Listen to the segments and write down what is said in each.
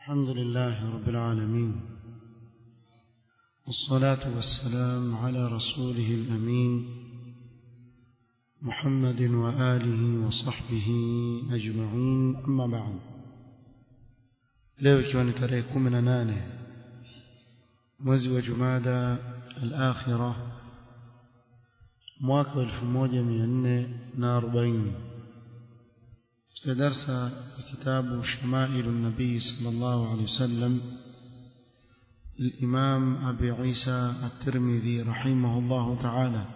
الحمد لله رب العالمين والصلاة والسلام على رسوله الأمين محمد وآله وصحبه أجمعين أما بعد leo ikiwa ni tarehe kumi na nane mwezi wa jumada al-akhira mwaka wa elfu moja mia nne na arobaini katika darsa ya kitabu shamailu nabii sallallahu alaihi wasallam الإمام أبي عيسى الترمذي رحمه الله تعالى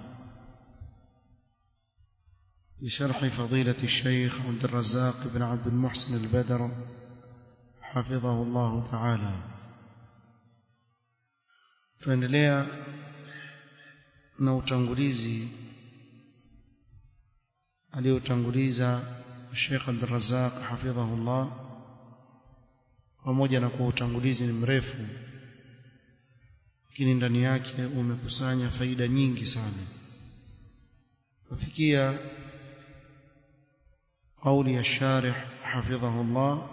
بشرح فضيلة الشيخ عبد الرزاق بن عبد المحسن البدر حفظه الله تعالى tuendelea na utangulizi aliyotanguliza Sheikh Abdul Razzaq hafidhahullah pamoja na kuwa utangulizi ni mrefu lakini ndani yake umekusanya faida nyingi sana kufikia قول الشارح حفظه الله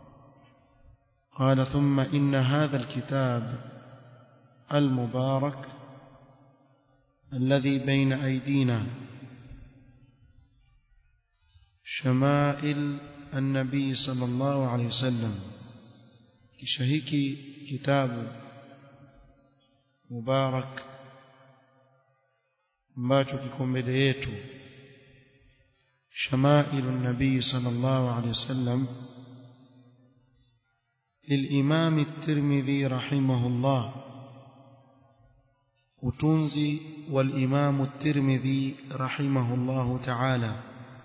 قال ثم إن هذا الكتاب المبارك الذي بين أيدينا شمائل النبي صلى الله عليه وسلم كشهيكي كتاب مبارك ambacho kiko mbele yetu shamailu nabii sallallahu alaihi wasallam للإمام الترمذي رحمه الله وتنزي والإمام الترمذي رحمه الله تعالى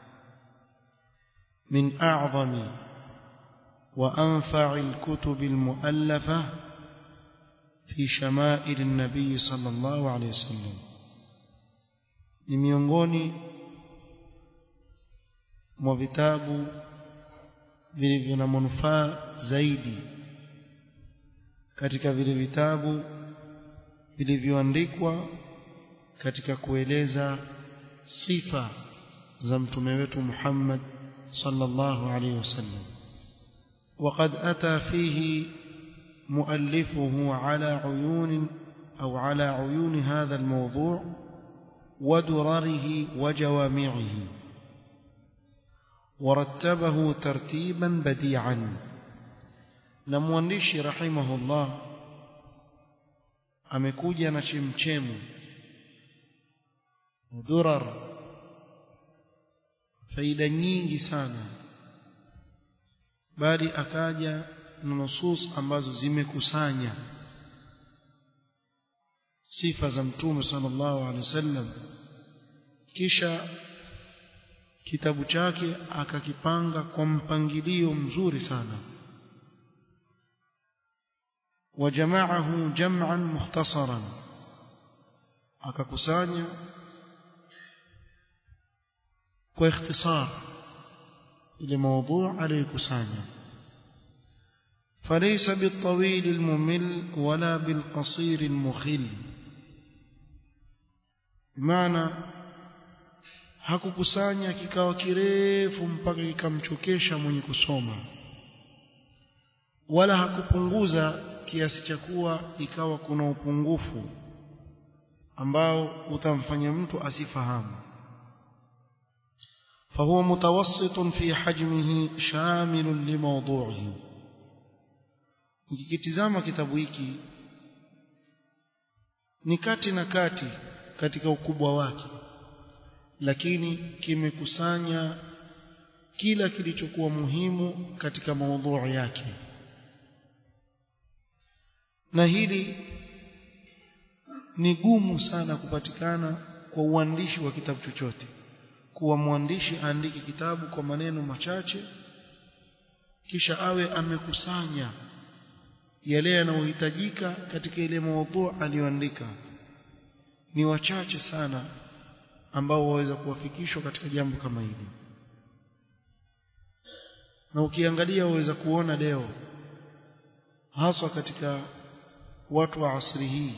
من أعظم وأنفع الكتب المؤلفة في شمائل النبي صلى الله عليه وسلم ni miongoni mwa vitabu vilivyo na manufaa zaidi katika vile vitabu vilivyoandikwa katika kueleza sifa za mtume wetu Muhammad sallallahu alaihi wasallam وقد أتى فيه مؤلفه على عيون أو على عيون هذا الموضوع ودرره وجوامعه ورتبه ترتيبا بديعا نموانdishi رحمه الله amekuja na chemchemu durar faida nyingi sana bali akaja na nusus ambazo zimekusanya sifa za mtume sallallahu alaihi wasallam kisha kitabu chake akakipanga kwa mpangilio mzuri sana وجمعه جمعا مختصرا akakusanya kwa ikhtisar ile موضوع aliyokusanya فليس بالطويل الممل ولا بالقصير المخل maana hakukusanya kikawa kirefu mpaka kikamchokesha mwenye kusoma wala hakupunguza kiasi cha kuwa ikawa kuna upungufu ambao utamfanya mtu asifahamu فهو متوسط في حجمه شامل لموضوعه ukikitizama kitabu hiki ni kati na kati katika ukubwa wake lakini kimekusanya kila kilichokuwa muhimu katika maudhui yake na hili ni gumu sana kupatikana kwa uandishi wa kitabu chochote kuwa mwandishi aandike kitabu kwa maneno machache kisha awe amekusanya yale yanayohitajika katika ile maudhui aliyoandika ni wachache sana ambao waweza kuwafikishwa katika jambo kama hili na ukiangalia waweza kuona leo haswa katika watu wa asri hii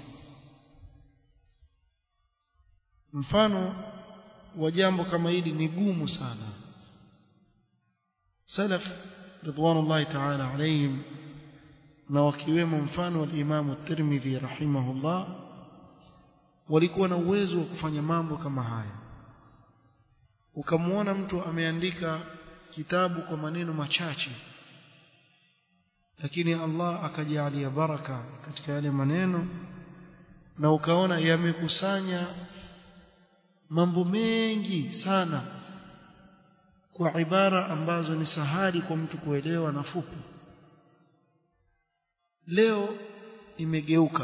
mfano wa jambo kama hili ni gumu sana salaf ridwanullahi ta'ala alayhim na wakiwemo mfano wa Imam Tirmidhi rahimahullah walikuwa na uwezo wa kufanya mambo kama haya ukamwona mtu ameandika kitabu kwa maneno machache lakini Allah akajalia baraka katika yale maneno na ukaona yamekusanya mambo mengi sana kwa ibara ambazo ni sahali kwa mtu kuelewa na fupi leo imegeuka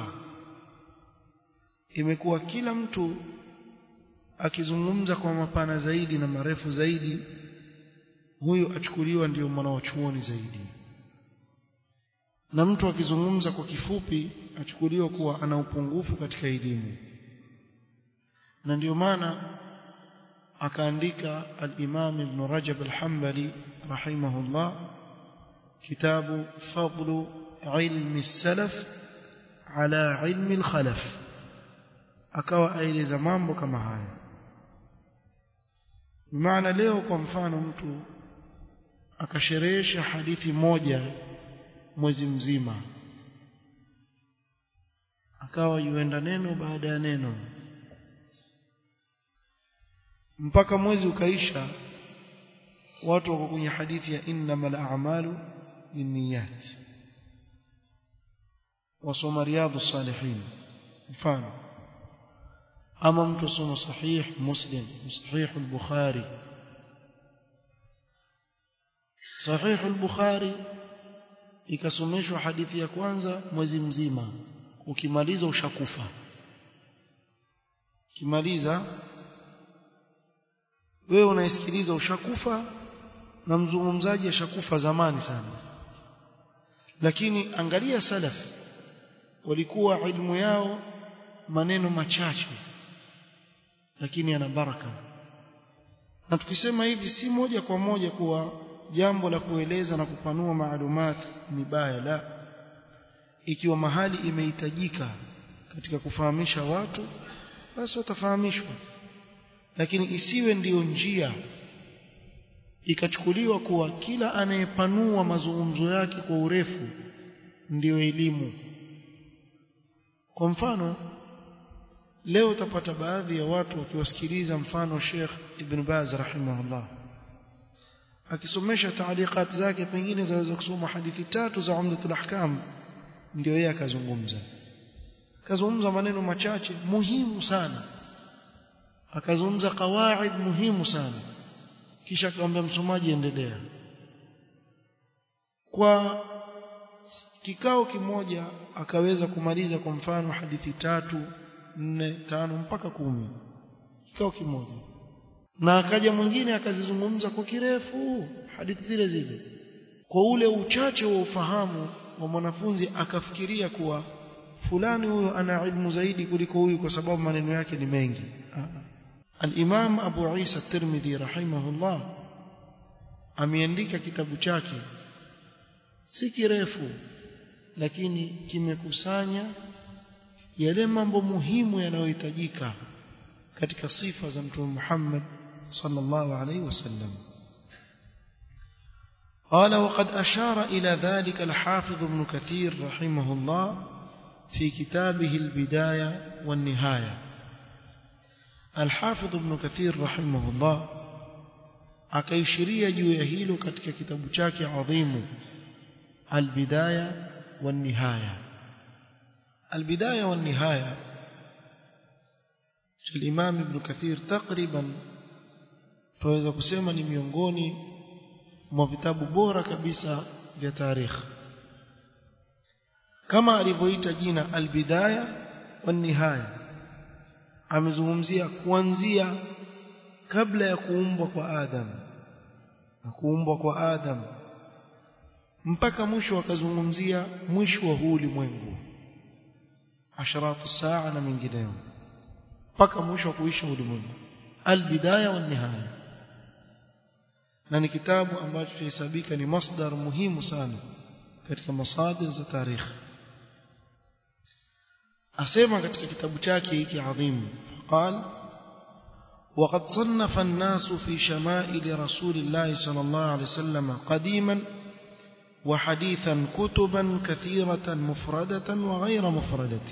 imekuwa kila mtu akizungumza kwa mapana zaidi na marefu zaidi huyu achukuliwa ndiyo mwanachuoni zaidi na mtu akizungumza kwa kifupi achukuliwa kuwa ana upungufu katika elimu na ndiyo maana akaandika al-Imam Ibn Rajab al-Hanbali rahimahullah kitabu fadlu ilmi salaf ala ilmi al-khalaf akawa aeleza mambo kama haya maana leo kwa mfano mtu akasherehesha hadithi moja mwezi mzima akawa yuenda neno baada ya neno mpaka mwezi ukaisha watu wako kwenye hadithi ya innamal a'malu binniyat wasoma riyadhus salihin mfano ama mtu soma sahih muslim sahih al-bukhari sahih al-bukhari ikasomeshwa hadithi ya kwanza mwezi mzima ukimaliza ushakufa ukimaliza wewe unaisikiliza ushakufa na mzungumzaji ashakufa zamani sana lakini angalia salaf walikuwa ilmu yao maneno machache lakini yana baraka na tukisema hivi si moja kwa moja kuwa jambo la kueleza na kupanua maalumat ni baya la ikiwa mahali imehitajika katika kufahamisha watu basi watafahamishwa lakini isiwe ndiyo njia ikachukuliwa kuwa kila anayepanua mazungumzo yake kwa urefu ndiyo elimu kwa mfano leo utapata baadhi ya watu wakiwasikiliza mfano Sheikh Ibn Baz rahimahullah akisomesha taaliqat zake pengine zaweza kusoma hadithi tatu za Umdatul Ahkam ndio yeye akazungumza akazungumza maneno machache muhimu sana akazungumza kawaid muhimu sana kisha akamwambia msomaji endelea kwa kikao kimoja akaweza kumaliza kwa mfano hadithi tatu nne tano mpaka kumi kikao kimoja na akaja mwingine akazizungumza kwa kirefu hadithi zile zile kwa ule uchache wa ufahamu wa mwanafunzi akafikiria kuwa fulani huyo ana ilmu zaidi kuliko huyu kwa sababu maneno yake ni mengi Al-Imam Abu Isa Tirmidhi rahimahullah ameandika kitabu chake si kirefu lakini kimekusanya yale mambo muhimu yanayohitajika katika sifa za Mtume Muhammad sallallahu alaihi wasallam قال وقد أشار إلى ذلك الحافظ ابن كثير رحمه الله في كتابه البداية والنهاية الحافظ ابن كثير رحمه الله akaishiria juu ya hilo katika kitabu chake adhimu albidaya والنهايه البدايه والنهايه الامام ابن كثير تقريبا tunaweza kusema ni miongoni mwa vitabu bora kabisa vya tarikhi kama alivyoita jina albidaya والنهايه amezungumzia kuanzia kabla ya kuumbwa kwa Adam na kuumbwa kwa Adam mpaka mwisho akazungumzia mwisho wa huu ulimwengu asharatu saa na mengineyo mpaka mwisho wa kuisha ulimwengu albidaya wa nihaya na ni kitabu ambacho tunahesabika ni masdar muhimu sana katika masadir za tarikhi asema katika kitabu chake hiki adhimu قال وقد صنف الناس في شمائل رسول الله صلى الله عليه وسلم قديما وحديثا كتبا كثيرة مفردة وغير مفردة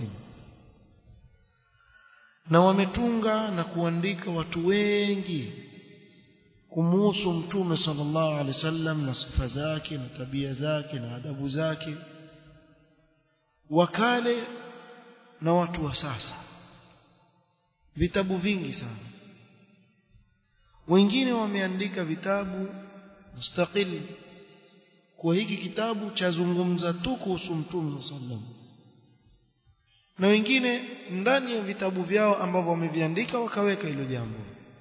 na wametunga na kuandika watu wengi kumuhusu mtume sallallahu alaihi wasallam na sifa zake na tabia zake na adabu zake wakale na watu wa sasa vitabu vingi sana wengine wameandika vitabu mustaqil kwa hiki kitabu chazungumza tu kuhusu mtume sallam na wengine ndani ya vitabu vyao ambavyo wameviandika wakaweka hilo jambo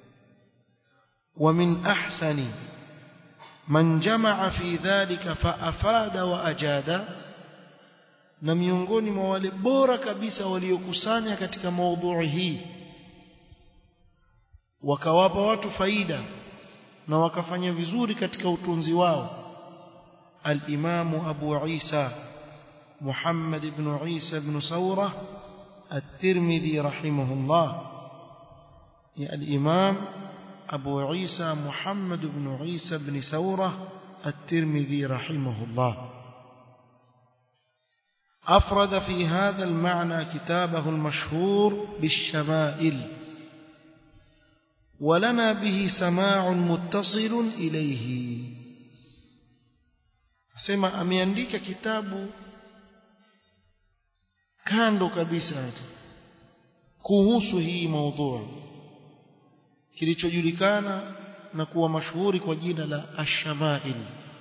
ومن أحسن من جمع في ذلك فأفاد وأجاد na miongoni mwa wale bora kabisa waliokusanya katika maudhui hii wakawapa watu faida na wakafanya vizuri katika utunzi wao الإمام أبو عيسى محمد بن عيسى بن ثورة الترمذي رحمه الله يا الإمام أبو عيسى محمد بن عيسى بن ثورة الترمذي رحمه الله أفرد في هذا المعنى كتابه المشهور بالشمائل ولنا به سماع متصل إليه sema ameandika kitabu kando kabisa kuhusu hii maudhui kilichojulikana na kuwa mashuhuri kwa jina la ash-shamail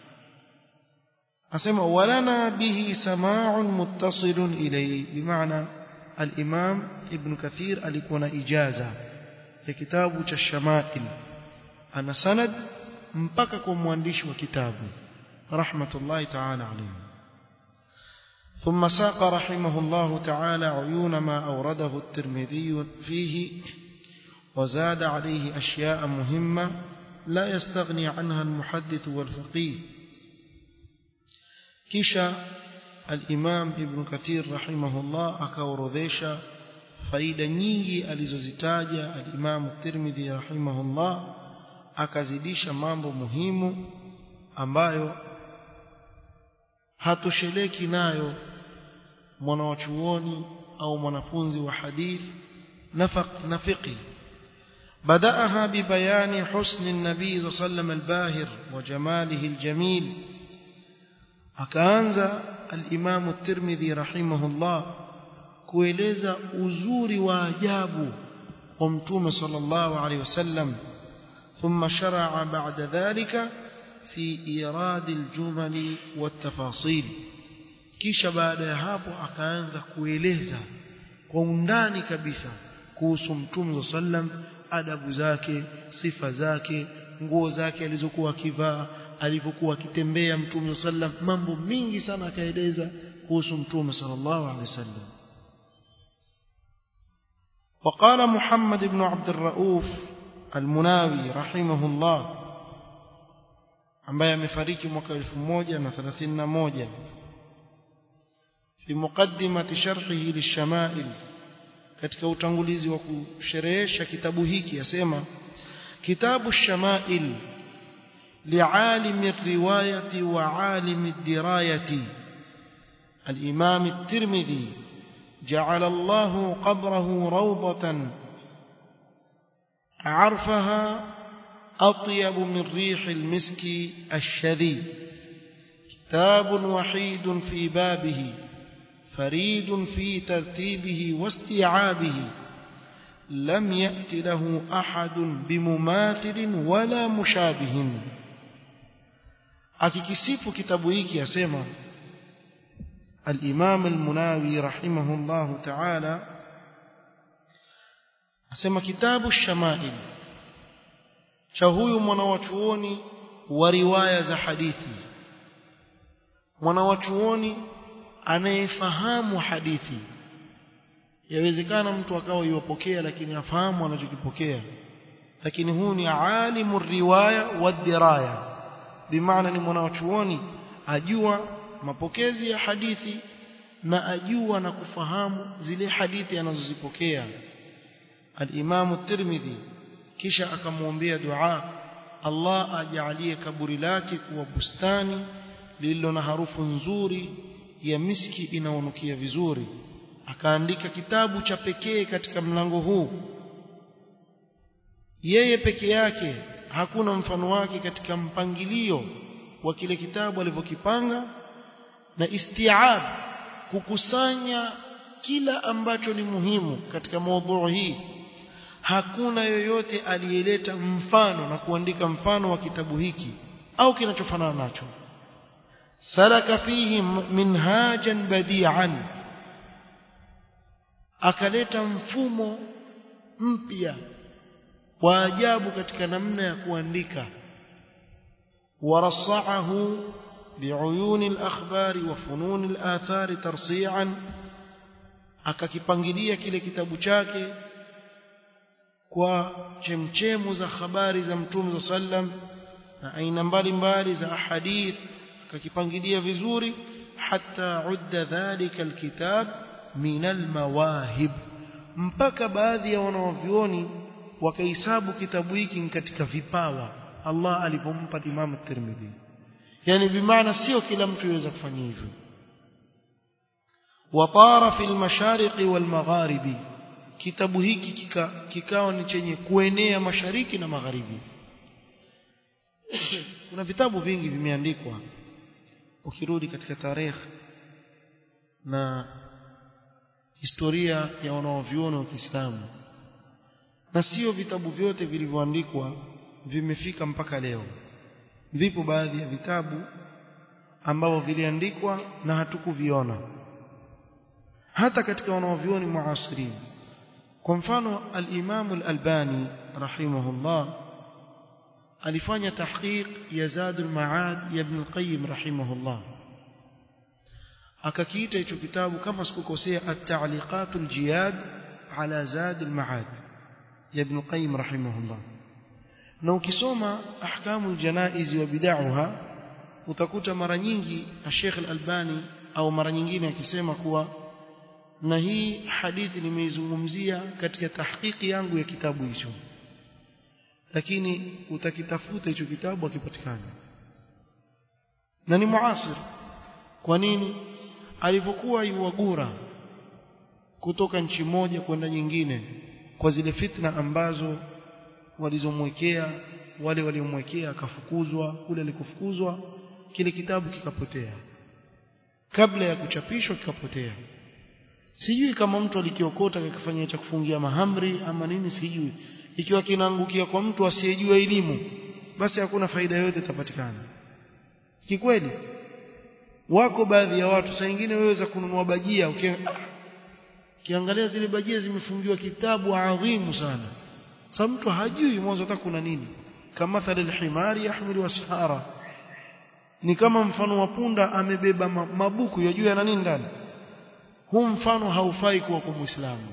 asema walana bihi sama'un muttasilun ilayhi bimaana al-imam ibn kathir alikuwa na ijaza ya kitabu cha shamail ana sanad mpaka kwa mwandishi wa kitabu rahmatullahi ta'ala alayhi ثم ساق رحمه الله تعالى عيون ما أورده الترمذي فيه وزاد عليه أشياء مهمة لا يستغني عنها المحدث والفقيه كشا الإمام ابن كثير رحمه الله أكاورذيشا faida nyingi alizozitaja al-Imam Tirmidhi rahimahullah akazidisha mambo muhimu ambayo hatosheleki nayo mwanawachuoni au mwanafunzi wa hadith na fiqh بدأها ببيان حسن النبي صلى الله عليه وسلم الباهر وجماله الجميل akaanza al-Imam at-Tirmidhi rahimahullah kueleza uzuri wa ajabu wa mtume sallallahu alayhi wasallam thumma shar'a ba'da dhalika fi irad al-jumal wat-tafasil kisha baada ya hapo akaanza kueleza kwa undani kabisa kuhusu mtume sallam adabu zake sifa zake nguo zake alizokuwa akivaa alivyokuwa akitembea mtume sallam mambo mingi sana akaeleza kuhusu mtume sallallahu alaihi wasallam وقال محمد بن عبد الرؤوف المناوي رحمه الله ambaye amefariki mwaka 1131 في مقدمة شرحه للشمائل katika utangulizi wa kusherehesha kitabu hiki yasema kitabu shamail lialim الروايه وعالم الدرايه الامام الترمذي جعل الله قبره روضه عرفها اطيب من ريح المسك الشذي كتاب وحيد في بابه فريد في ترتيبه واستيعابه لم يأت له أحد بمماثل ولا مشابه akikisifu kitabu hiki asema al-Imam al-Munawi rahimahullah ta'ala asema kitabu shamail cha huyu mwanawachuoni wa riwaya za hadithi mwanawachuoni anayefahamu hadithi yawezekana mtu akawa yuwapokea lakini afahamu anachokipokea lakini huu ni alimu riwaya wa diraya bimaana ni mwanachuoni ajua mapokezi ya hadithi na ajua na kufahamu zile hadithi anazozipokea al-Imam at-Tirmidhi kisha akamwombea dua Allah ajalie kaburi lake kuwa bustani lililo na harufu nzuri ya miski inaonukia vizuri akaandika kitabu cha pekee katika mlango huu yeye peke yake hakuna mfano wake katika mpangilio wa kile kitabu alivyokipanga na istiab kukusanya kila ambacho ni muhimu katika maudhui hii hakuna yoyote aliyeleta mfano na kuandika mfano wa kitabu hiki au kinachofanana nacho salaka fihi minhajan badi'an akaleta mfumo mpya wa ajabu katika namna ya kuandika ورصعه بعيون الأخبار وفنون الآثار ترصيعا akakipangilia kile kitabu chake kwa chemchemu za habari za mtume sallam na aina mbalimbali za ahadith akakipangilia vizuri hatta udda dhalika alkitab min almawahib mpaka baadhi ya wanavyuoni wakahesabu kitabu hiki katika vipawa Allah alipompa Imam Tirmidhi yani bimaana sio kila mtu yaweza kufanya hivyo watara fil mashariqi wal magharibi kitabu hiki kika, kikawa ni chenye kuenea mashariki na magharibi kuna vitabu vingi vimeandikwa ukirudi katika tarehe na historia ya wanaovyuoni wa Kiislamu na sio vitabu vyote vilivyoandikwa vimefika mpaka leo vipo baadhi ya vitabu ambavyo viliandikwa na hatukuviona hata katika wanaovioni muasirin kwa mfano al-Imam al-Albani rahimahullah alifanya tahqiq ya Zadul Ma'ad ya Ibn al-Qayyim rahimahullah akakiita hicho kitabu kama sikukosea at-ta'liqat al-jiyad ala Zadul Ma'ad ya Ibn al-Qayyim rahimahullah na ukisoma ahkamu al-janaiz wa bid'aha utakuta mara nyingi Sheikh al-Albani au mara nyingine akisema kuwa na hii hadithi nimeizungumzia katika tahqiqi yangu ya kitabu hicho lakini utakitafuta hicho kitabu akipatikana na ni muasir kwa nini alipokuwa yuwagura kutoka nchi moja kwenda nyingine kwa zile fitna ambazo walizomwekea wale waliomwekea akafukuzwa kule alikofukuzwa kile kitabu kikapotea kabla ya kuchapishwa kikapotea sijui kama mtu alikiokota akifanyia cha kufungia mahamri ama nini sijui ikiwa kinaangukia kwa mtu asiyejua elimu basi hakuna faida yoyote itapatikana kikweli wako baadhi ya watu saa nyingine waweza kununua bajia ukiangalia zile bajia zimefungiwa kitabu adhimu sana sasa mtu hajui mwanzo hata kuna nini kama mathalil himari yahmilu asfara ni kama mfano wa punda amebeba mabuku yajua yana nini ndani huu mfano haufai kuwa kwa muislamu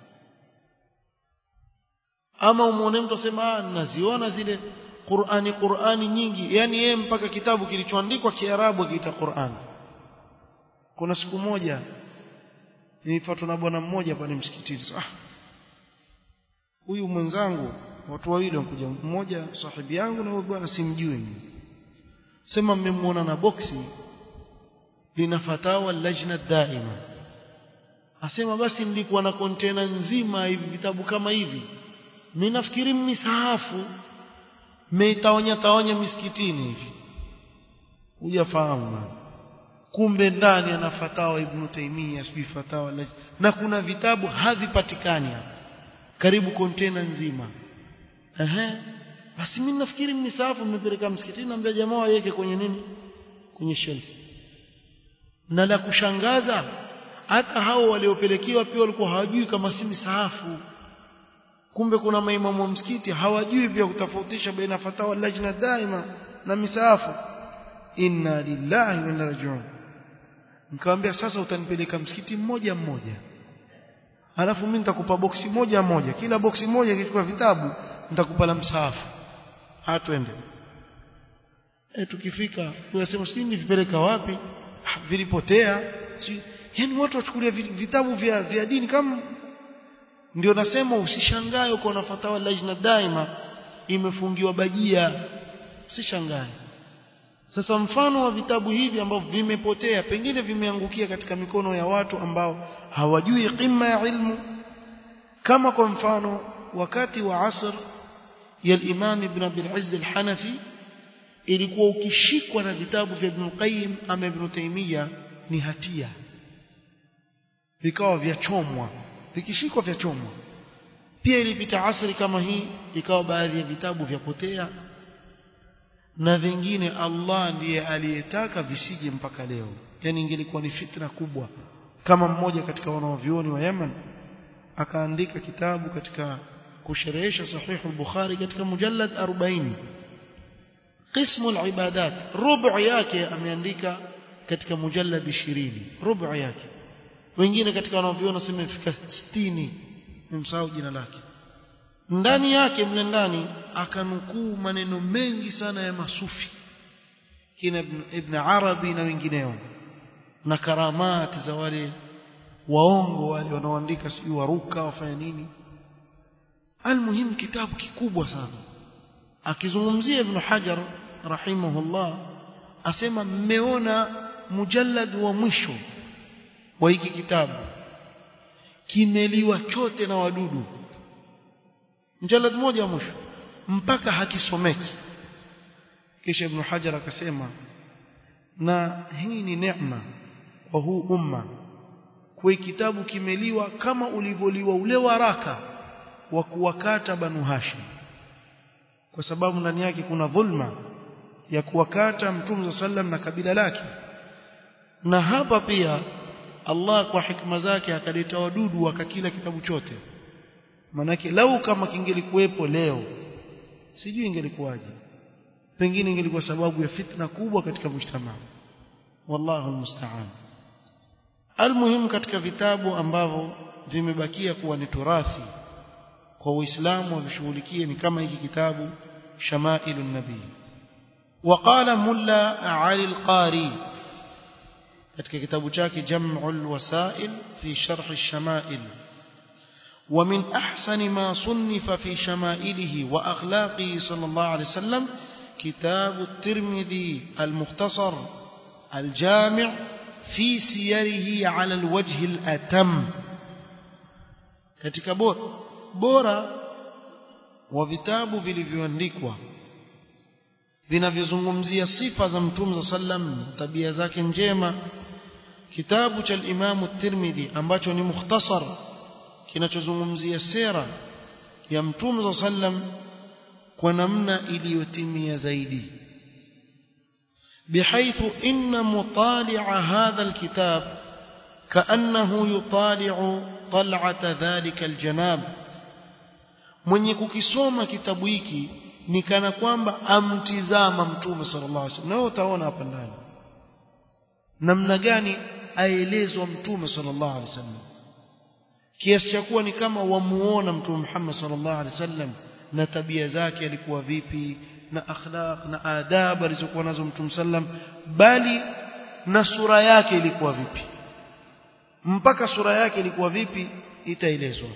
ama umuone mtu asema naziona zile Qur'ani Qur'ani nyingi yani yeye mpaka kitabu kilichoandikwa Kiarabu akiita Qur'an kuna siku moja nilifuatwa na bwana mmoja pale msikitini ah huyu mwenzangu watu wawili wanakuja mmoja sahibi yangu na huyu bwana simjui sema mmemwona na boksi lina fatawa lajna daima asema basi nilikuwa na kontena nzima hivi vitabu kama hivi mimi nafikiri misahafu meitawanya tawanya misikitini hivi hujafahamu kumbe ndani ana fatawa ibn Taymiyyah sijui fatawa na kuna vitabu havipatikani karibu kontena nzima ehe basi mimi nafikiri misahafu mmepeleka msikitini naambia jamaa waweke kwenye nini kwenye shelf na la kushangaza hata hao waliopelekewa pia walikuwa hawajui kama si misahafu kumbe kuna maimamu wa msikiti hawajui pia kutofautisha baina fatawa lajna daima na misahafu inna lillahi wa inna rajiun nikamwambia sasa utanipeleka msikiti mmoja mmoja alafu mimi nitakupa boksi moja moja kila boksi moja ikichukua vitabu nitakupa la msahafu hatwende e, tukifika tunasema sijui nivipeleka wapi vilipotea sijui yani watu wachukulia vitabu vya, vya dini kama ndio nasema usishangae uko na fatawa lajna daima imefungiwa bajia usishangae sasa mfano wa vitabu hivi ambavyo vimepotea pengine vimeangukia katika mikono ya watu ambao hawajui qima ya ilmu kama kwa mfano wakati wa asr ya Imam Ibn Abil Izz al-Hanafi ilikuwa ukishikwa na vitabu vya Ibn Qayyim ama Ibn Taymiyyah ni hatia vikawa vya chomwa vikishikwa vya chomwa pia ilipita asri kama hii ikawa baadhi ya vitabu vyapotea na vingine Allah ndiye aliyetaka visije mpaka leo yani ingelikuwa ni fitna kubwa kama mmoja katika wanaovioni wa Yemen akaandika kitabu katika kusherehesha sahihu al-Bukhari katika mujallad 40 qismu al-ibadat rubu yake ameandika katika mujallad 20 rubu yake wengine katika wanaoviona sema imefika 60 nimsahau jina lake ndani yake mle ndani akanukuu maneno mengi sana ya masufi kina ibn, ibn Arabi na wengineo na karamati za wale waongo wale wanaoandika sijui waruka wafanya nini almuhim kitabu kikubwa sana akizungumzia ibn Hajar rahimahullah asema mmeona mujallad wa mwisho wa hiki kitabu kimeliwa chote na wadudu mjalad moja wa mwisho mpaka hakisomeki kisha ibn hajar akasema na hii ni neema kwa huu umma kwa kitabu kimeliwa kama ulivyoliwa ule waraka wa kuwakata banu hashim kwa sababu ndani yake kuna dhulma ya kuwakata mtume sallam na kabila lake na hapa pia Allah kwa hikma zake akaleta wadudu wakakila kitabu chote manake lau kama kingelikuwepo leo sijui ingelikuwaje pengine ingelikuwa sababu ya fitna kubwa katika mujtamaa wallahu almusta'an almuhimu katika vitabu ambavyo vimebakia kuwa ni turathi kwa uislamu wavishughulikie ni kama hiki kitabu shamailu nabii وقال ملا علي القاري katika kitabu chake Jam'ul Wasail fi Sharh Ash-Shama'il ومن أحسن ما صنف في شمائله وأخلاقه صلى الله عليه وسلم كتاب الترمذي المختصر الجامع في سيره على الوجه الأتم katika bora bora wa vitabu vilivyoandikwa vinavyozungumzia sifa za mtume sallam tabia zake njema kitabu cha Imam Tirmidhi ambacho ni mukhtasar kinachozungumzia sera ya mtume sallam kwa namna iliyotimia zaidi بحيث إن مطالع هذا الكتاب كأنه يطالع طلعة ذلك الجناب من يكوكسوما كتاب hiki ni kana kwamba amtizama mtume sallallahu alaihi wasallam na utaona hapa ndani namna gani aelezwa mtume sallallahu alaihi wasallam kiasi cha kuwa ni kama wamuona mtume Muhammad sallallahu alaihi wasallam na tabia zake alikuwa vipi na akhlaq na adab alizokuwa nazo mtume sallam bali na sura yake ilikuwa vipi mpaka sura yake ilikuwa vipi itaelezwa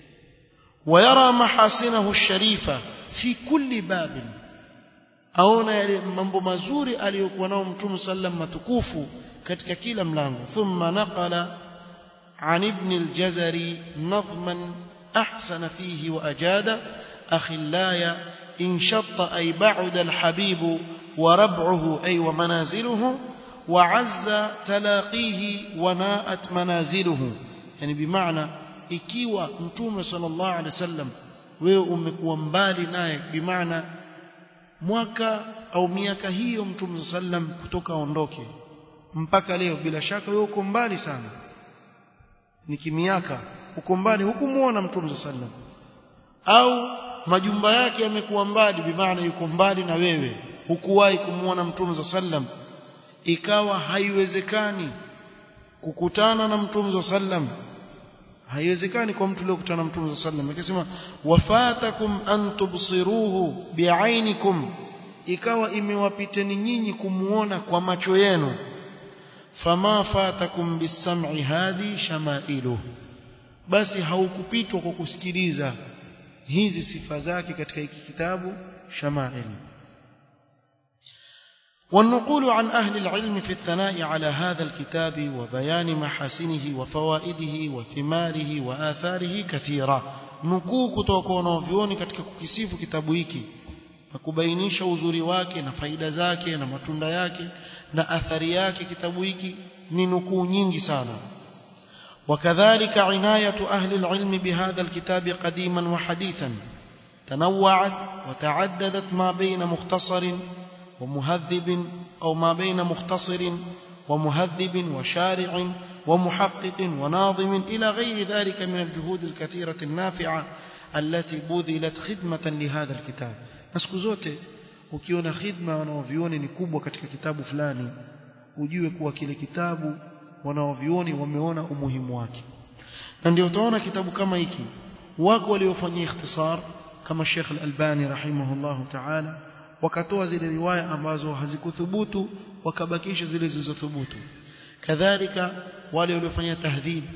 ويرى محاسنه الشريفه fi kulli babin aona yale mambo mazuri aliyokuwa nao mtume sallam matukufu katika kila mlango thumma naqala عن ابن الجزري نظما أحسن فيه وأجاد أخلايا إن شط أي بعد الحبيب وربعه أي ومنازله وعز تلاقيه وناءت منازله يعني بمعنى ikiwa mtume sallallahu alaihi wasallam wewe umekuwa mbali naye bimaana mwaka au miaka hiyo mtume sallam kutoka aondoke mpaka leo bila shaka wewe uko mbali sana ni kimiaka uko mbali hukumuona mtume sallam au majumba yake yamekuwa mbali bimaana yuko mbali na wewe hukuwahi kumuona mtume sallam ikawa haiwezekani kukutana na mtume sallam haiwezekani kwa mtu leo kukutana na mtume sallam akisema wafatakum an tubsiruhu biainikum ikawa imewapiteni nyinyi kumuona kwa macho yenu fama fatakum bisam'i hadhi shamailu basi haukupitwa kwa kusikiliza hizi sifa zake katika hiki kitabu shamail والنقول عن أهل العلم في الثناء على هذا الكتاب وبيان محاسنه وفوائده وثماره وآثاره كثيرة nukuu kutoka kwa wanavyuoni katika kukisifu kitabu hiki na kubainisha uzuri wake na faida zake na matunda yake na athari yake kitabu hiki ni nukuu nyingi sana وكذلك عناية أهل العلم بهذا الكتاب قديما وحديثا تنوعت وتعددت ما بين مختصر ومهذب أو ما بين مختصر ومهذب وشارع ومحقق وناظم إلى غير ذلك من الجهود الكثيرة النافعة التي بذلت خدمة لهذا الكتاب نسكو zote ukiona khidma wanaovioni ni kubwa katika kitabu fulani ujue kuwa kile kitabu wanaovioni wameona umuhimu wake na ndio utaona kitabu kama hiki wako waliofanyia ikhtisar kama Sheikh Al-Albani rahimahullahu ta'ala wakatoa zile riwaya ambazo hazikuthubutu wakabakisha zile zilizothubutu kadhalika wale waliofanya tahdhib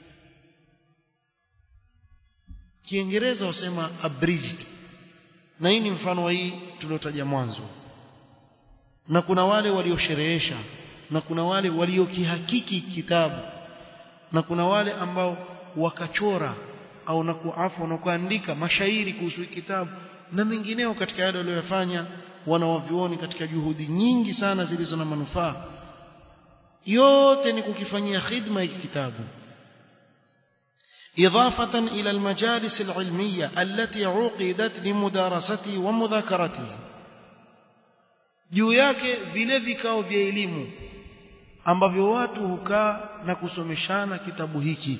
Kiingereza wasema abridged na hii ni mfano wa hii tuliotaja mwanzo na kuna wale waliosherehesha na kuna wale waliokihakiki kitabu na kuna wale ambao wakachora au na kuafu na kuandika mashairi kuhusu kitabu na mengineo katika yale waliyofanya wanaovioni katika juhudi nyingi sana zilizo na manufaa yote ni kukifanyia khidma hiki kitabu إضافة إلى المجالس العلمية التي عقدت لمدارسته ومذاكرته juu yake vile vikao vya elimu ambavyo watu hukaa na kusomeshana kitabu hiki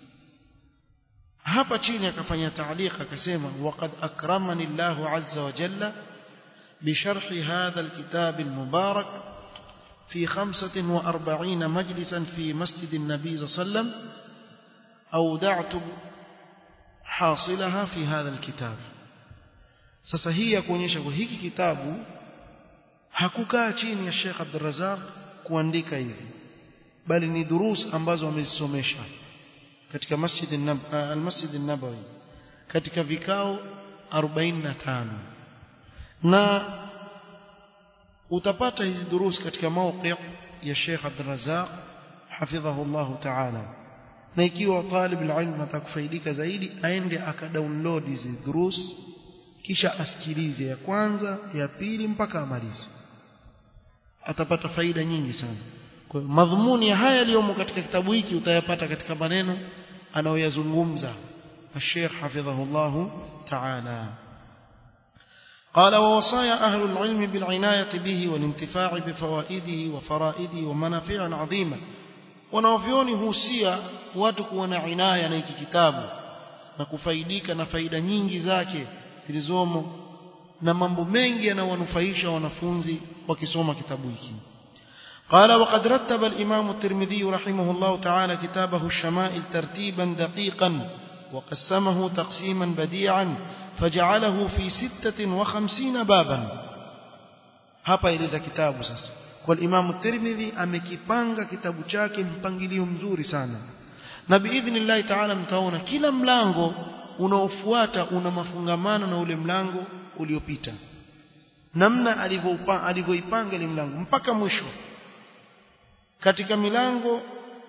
hapa chini akafanya taaliq akasema waqad akramani Allahu azza wa jalla بشرح هذا الكتاب المبارك في خمسة وأربعين مجلسا في مسجد النبي صلى الله عليه وسلم أودعت حاصلها في هذا الكتاب sasa hii ya kuonyesha kwa hiki kitabu hakukaa chini ya Sheikh Abdul Razak kuandika hivi bali ni durus ambazo amezisomesha katika Masjid al-Masjid an-Nabawi katika vikao 45 na utapata hizi durus katika mawqi ya Sheikh Abdul Razak hafidhahu Allah ta'ala na ikiwa talib alilm atakufaidika zaidi aende akadownload hizi durus kisha asikilize ya kwanza ya pili mpaka amalize atapata faida nyingi sana kwa hiyo madhumuni ya haya yaliyomo katika kitabu hiki utayapata katika maneno anayoyazungumza الشيخ حفظه الله تعالى قال ووصايا أهل العلم بالعناية به والانتفاع بفوائده وفرائده ومنافع عظيمة wanaovioni husia watu kuwa na inaya na hiki kitabu na kufaidika na faida nyingi zake zilizomo na mambo mengi yanayowanufaisha wanafunzi wakisoma kitabu hiki قال وقد رتب الإمام الترمذي رحمه الله تعالى كتابه الشمائل ترتيبا دقيقا وقسمه تقسيما بديعا فجعله في ستة وخمسين بابا hapa eleza kitabu sasa kwa Imam Tirmidhi amekipanga kitabu chake mpangilio mzuri sana na biidhnillah taala mtaona kila mlango unaofuata una mafungamano na ule mlango uliopita namna alivyoipanga ile mlango mpaka mwisho katika milango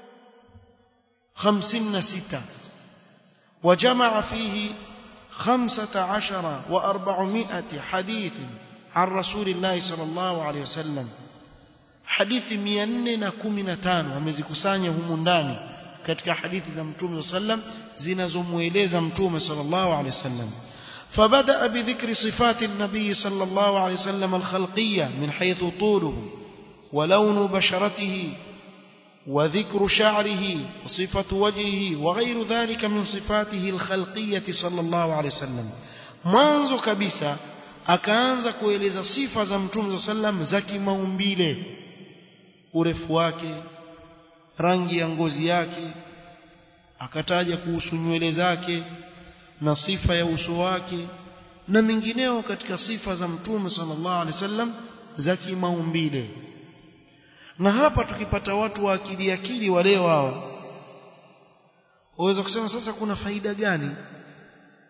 56 وجمع فيه خمسة عشر وأربعمائة حديث عن رسول الله صلى الله عليه وسلم hadithi 415 wamezikusanya humu ndani katika hadithi za mtume sallam zinazomueleza mtume sallallahu alaihi wasallam فبدأ بذكر صفات النبي صلى الله عليه وسلم الخلقية من حيث طوله ولون بشرته وذكر شعره وصفة وجهه وغير ذلك من صفاته الخلقية صلى الله عليه وسلم mwanzo kabisa akaanza kueleza sifa za mtume sallam za kimaumbile urefu wake rangi ya ngozi yake akataja kuhusu nywele zake na sifa ya uso wake na mengineo katika sifa za mtume sallallahu alaihi wasallam za kimaumbile na hapa tukipata watu wa akili akili wale wao waweza kusema sasa kuna faida gani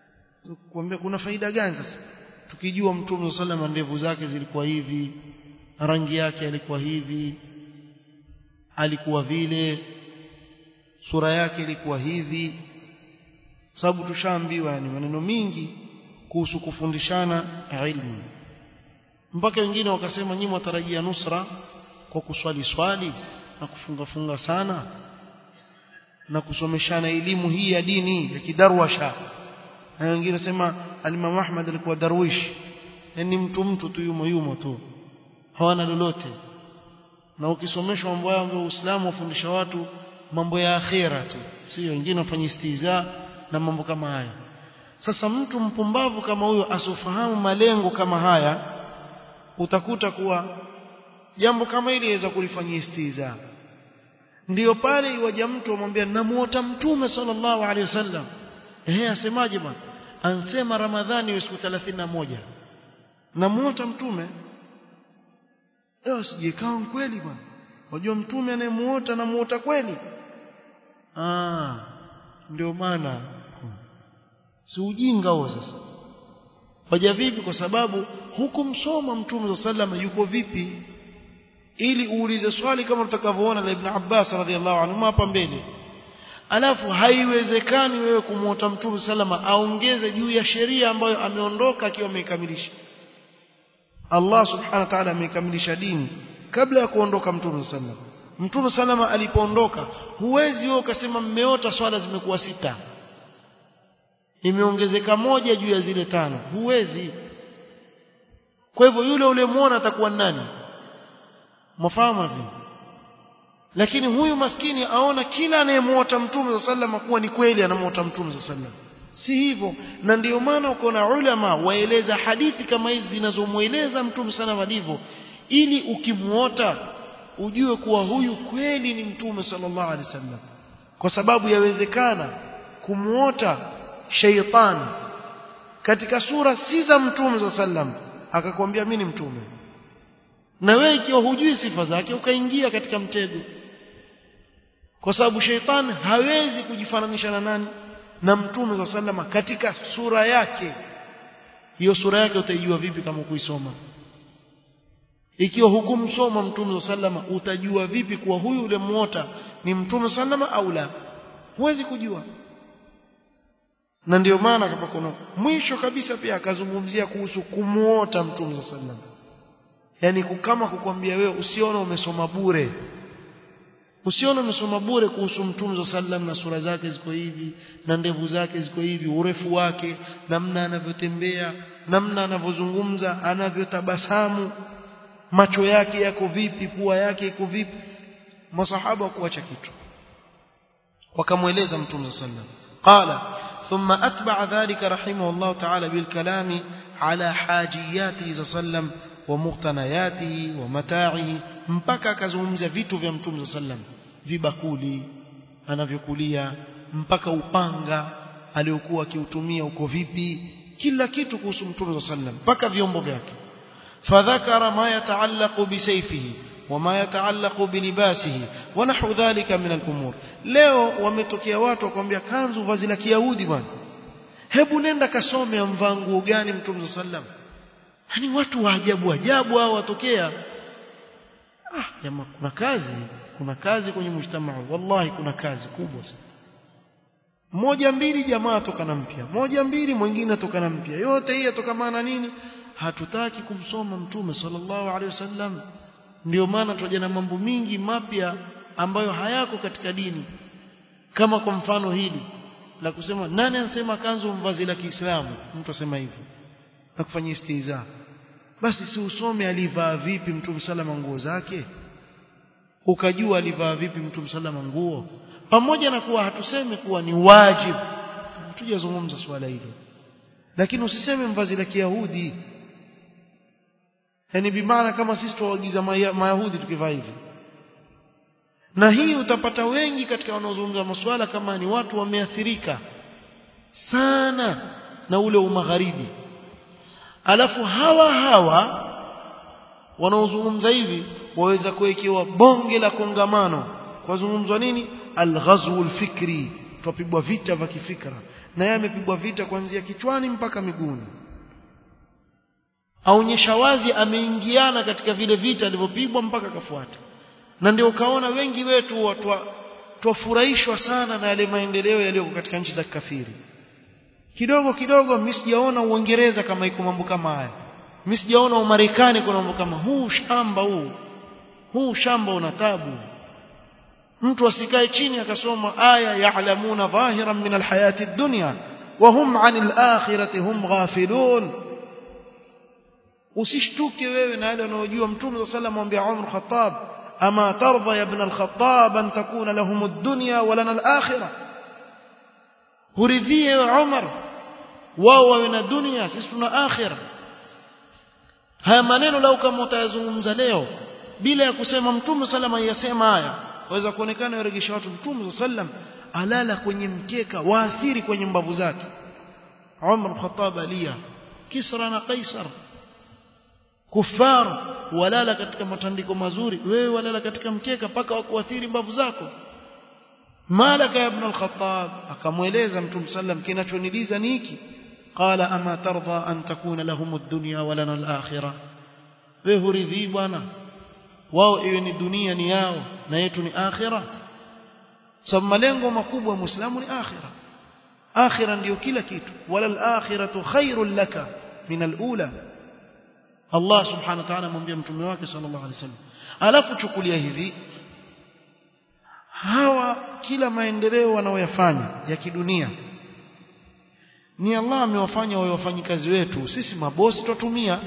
kuambia kuna faida gani sasa tukijua mtume sallallahu alaihi ndevu zake zilikuwa hivi rangi yake alikuwa hivi alikuwa vile sura yake ilikuwa hivi sababu tushaambiwa yani maneno mingi kuhusu kufundishana ilmu mpaka wengine wakasema nyinyi mwatarajia nusra kwa kuswali swali na kufunga funga sana na kusomeshana elimu hii ya dini ya kidarwasha na wengine wasema alimam Ahmad alikuwa darwish yani mtu mtu tu yumo yumo tu hawana lolote na ukisomeshwa mambo ya Uislamu wafundisha watu mambo ya akhera tu sio wengine wafanye istiza na mambo kama haya sasa mtu mpumbavu kama huyo asofahamu malengo kama haya utakuta kuwa jambo kama hili yaweza kulifanyia istiza ndiyo pale iwaja mtu amwambia namuota mtume sallallahu alaihi wasallam ehe asemaje bwana ansema ramadhani ni siku 31 namuota mtume leo sijekaa kweli bwana unajua mtume anayemuota namuota kweli ah ndio maana si ujinga huo sasa waja vipi kwa sababu hukumsoma mtume sallallahu yuko vipi ili uulize swali kama utakavyoona la Ibn Abbas radhiallahu anhu hapa mbele alafu haiwezekani wewe kumuota mtume salama aongeze juu ya sheria ambayo ameondoka akiwa ameikamilisha Allah subhanahu wa ta'ala ameikamilisha dini kabla ya kuondoka mtume salama mtume salama alipoondoka huwezi wewe ukasema mmeota swala zimekuwa sita imeongezeka moja juu ya zile tano huwezi kwa hivyo yule uliyemuona atakuwa nani mfahamu hivi lakini huyu maskini aona kila anayemuota mtume sallam kuwa ni kweli anamuota mtume sallam si hivyo na ndiyo maana uko na ulama waeleza hadithi kama hizi zinazomueleza mtume sana alivyo ili ukimuota ujue kuwa huyu kweli ni mtume sallallahu alaihi wasallam kwa sababu yawezekana kumuota sheitan katika sura si za mtume sallam akakwambia mimi ni mtume na wewe ikiwa hujui sifa zake ukaingia katika mtego kwa sababu sheitan hawezi kujifananisha na nani na mtume wa sallama katika sura yake hiyo sura yake utaijua vipi kama kuisoma ikiwa hukumsoma mtume wa sallama utajua vipi kuwa huyu ulemuota ni mtume sallama au la huwezi kujua na ndio maana kama kuna mwisho kabisa pia akazungumzia kuhusu kumuota mtume wa sallama yani kama kukwambia wewe usione umesoma bure usione umesoma bure kuhusu mtume sallam na sura zake ziko hivi na ndevu zake ziko hivi urefu wake namna anavyotembea namna anavyozungumza anavyotabasamu macho yake yako vipi pua yake iko vipi masahaba kuacha kitu wakamweleza mtume sallam qala ثم أتبع ذلك رحمه الله تعالى بالكلام على حاجياته صلى الله عليه وسلم ومقتنياته ومتاعه mpaka akazungumzia vitu vya mtume sallam vibakuli anavyokulia mpaka upanga aliokuwa akiutumia uko vipi kila kitu kuhusu mtume sallam mpaka vyombo vyake fadhakara ma yataallaqu bisayfihi wama yataallaqu bilibasihi wa nahwu dhalika min al-umur leo wametokea watu wakwambia kanzu vazi la kiyahudi bwana hebu nenda kasome amvaa nguo gani mtume sallam yani watu wa ajabu ajabu hao watokea ah jamaa kuna kazi kuna kazi kwenye mujtamaa wallahi kuna kazi kubwa sana moja mbili jamaa tokana mpya moja mbili mwingine tokana mpya yote hii yatokamana nini hatutaki kumsoma mtume sallallahu alaihi wasallam ndio maana tunaja na mambo mingi mapya ambayo hayako katika dini kama kwa mfano hili la kusema nani anasema kanzu mvazi la Kiislamu mtu asema hivyo na kufanyia istiza basi si usome alivaa vipi mtume salama nguo zake ukajua alivaa vipi mtume salama nguo pamoja na kuwa hatusemi kuwa ni wajibu hatujazungumza swala hilo lakini usiseme mvazi la Kiyahudi yani bimaana kama sisi tuwaagiza mayahudi tukivaa hivi na hii utapata wengi katika wanaozungumza masuala kama ni watu wameathirika sana na ule umagharibi alafu hawa hawa wanaozungumza hivi waweza kuwekewa bonge la kongamano kwazungumzwa nini alghazwu alfikri tupigwa vita vya kifikra na yeye amepigwa vita kuanzia kichwani mpaka miguuni aonyesha wazi ameingiana katika vile vita alivyopigwa mpaka akafuata na ndio ukaona wengi wetu watu twafurahishwa sana na yale maendeleo yaliyoko katika nchi za kafiri kidogo kidogo mimi sijaona uingereza kama iko mambo kama haya mimi sijaona umarekani kuna mambo kama huu shamba huu huu shamba una tabu mtu asikae chini akasoma aya ya'lamuna dhahiran min alhayati ad-dunya wa hum 'anil akhirati hum ghafilun usishtuke wewe na yale unayojua mtume sallallahu alayhi wasallam Umar Khattab ama tarda ya ibn al-Khattab an takuna lahum ad-dunya wa lana al-akhirah huridhie Umar wao wawe na dunia sisi tuna akhira haya maneno lau kama utayazungumza leo bila ya kusema mtume salama yasema haya waweza kuonekana yaregesha watu mtume sallam alala kwenye mkeka waathiri kwenye mbavu zake Umar Khattab alia Kisra na Kaisar kufar walala katika matandiko mazuri wewe walala katika mkeka paka wakuathiri mbavu zako malaka ibn al-Khattab akamweleza mtume sallam kinachoniliza ni hiki qala ama tarda an takuna lahum ad-dunya wa lana al-akhirah wewe huridhi bwana wao iwe ni dunia ni yao na yetu ni akhira sababu malengo makubwa ya muislamu ni akhira akhira ndiyo kila kitu wala al-akhiratu khairul laka min al-ula Allah subhanahu wa ta'ala amwambia mtume wake sallallahu alaihi wasallam alafu chukulia hivi hawa kila maendeleo wanaoyafanya ya kidunia ni Allah amewafanya wawe wafanyikazi wetu sisi mabosi tutumia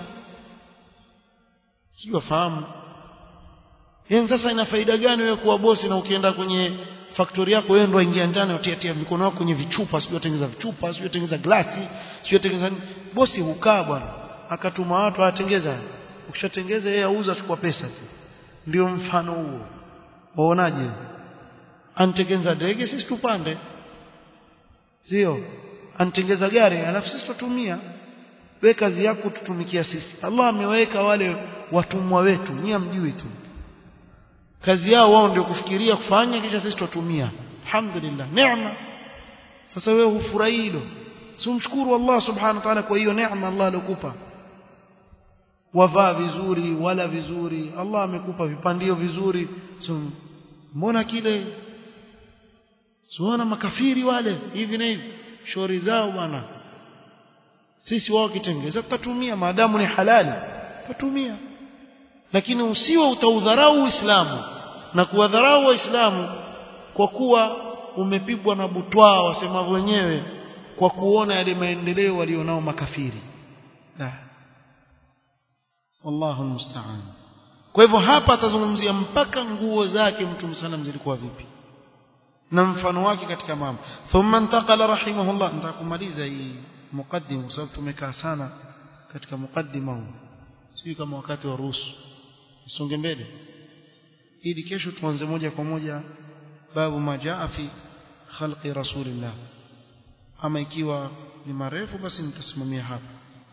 sio fahamu yani sasa ina faida gani wewe kuwa bosi na ukienda kwenye factory yako wewe ndio ingia ndani utia tia mikono yako kwenye vichupa sio tengeneza vichupa sio tengeneza glasi sio tengeneza bosi hukaa bwana akatuma watu atengeza ukishatengeza yeye auza chukua pesa tu ndio mfano huo waonaje antengeza ndege sisi tupande sio antengeza gari alafu sisi tutumia we kazi yako tutumikia sisi Allah ameweka wale watumwa wetu nyie mjui tu kazi yao wao ndio kufikiria kufanya kisha sisi tutumia alhamdulillah neema sasa wewe hufurahi hilo sumshukuru Allah subhanahu wa ta'ala kwa hiyo neema Allah alikupa wavaa vizuri wala vizuri Allah amekupa vipandio vizuri so, mbona kile suona makafiri wale hivi na hivi shori zao bwana sisi wao kitengeza tutatumia maadamu ni halali tutatumia lakini usiwe utaudharau Uislamu na kuwadharau Waislamu kwa kuwa umepigwa na butwaa wasema wenyewe kwa kuona yale maendeleo walionao makafiri la wallahu musta'an kwa hivyo hapa atazungumzia mpaka nguo zake mtume sallam zilikuwa vipi na mfano wake katika mambo thumma intaqala rahimahullah nitakumaliza hii muqaddima kwa sababu tumekaa sana katika muqaddima huu sio kama wakati wa ruhusu songe mbele ili kesho tuanze moja kwa moja babu majaa fi khalqi rasulillah ama ikiwa ni marefu basi nitasimamia hapa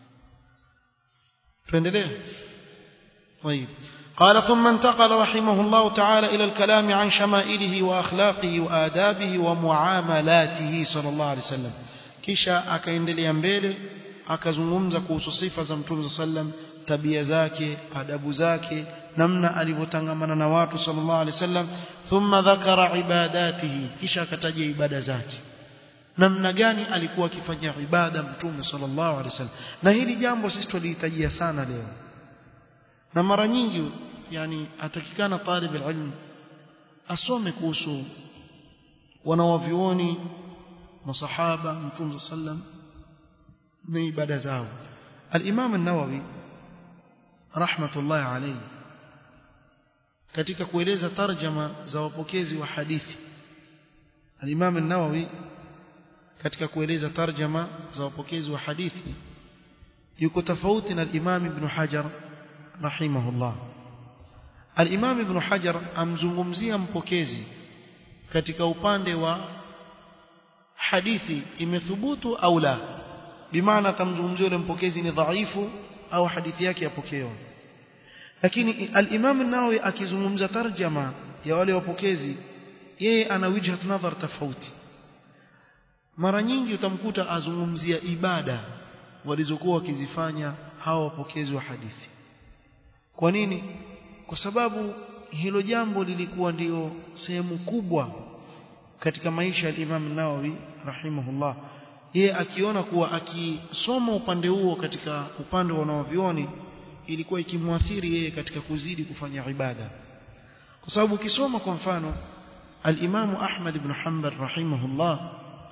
tuendelee طيب قال ثم انتقل رحمه الله تعالى إلى الكلام عن شمائله وأخلاقه وآدابه ومعاملاته صلى الله عليه وسلم kisha akaendelea mbele akazungumza kuhusu sifa za mtume sallam tabia zake adabu zake namna alivyotangamana na watu sallallahu alaihi wasallam thumma dhakara ibadatihi kisha akataja ibada zake namna gani alikuwa akifanya ibada mtume sallallahu alaihi wasallam na hili jambo sisi tulihitajia sana leo na mara nyingi yani atakikana talib ilm asome kuhusu wanawavioni masahaba mtume sallam na ibada zao al-Imam an-Nawawi rahmatullahi alayhi katika kueleza tarjama za wapokezi wa hadithi al-Imam an-Nawawi katika kueleza tarjama za wapokezi wa hadithi yuko tofauti na al-Imam Ibn Hajar rahimahullah al-Imam Ibn Hajar amzungumzia mpokezi katika upande wa hadithi imethubutu au la bimaana tamzungumzia yule mpokezi ni dhaifu au hadithi yake yapokewa lakini al-Imam an-Nawawi akizungumza tarjama ya wale wapokezi yeye ana wijhat nadhar tofauti mara nyingi utamkuta azungumzia ibada walizokuwa wakizifanya hawa wapokezi wa hadithi kwa nini kwa sababu hilo jambo lilikuwa ndio sehemu kubwa katika maisha ya Imam Nawawi rahimahullah yeye akiona kuwa akisoma upande huo katika upande wa wanavyuoni ilikuwa ikimwathiri yeye katika kuzidi kufanya ibada kwa sababu ukisoma kwa mfano al-Imam Ahmad ibn Hanbal rahimahullah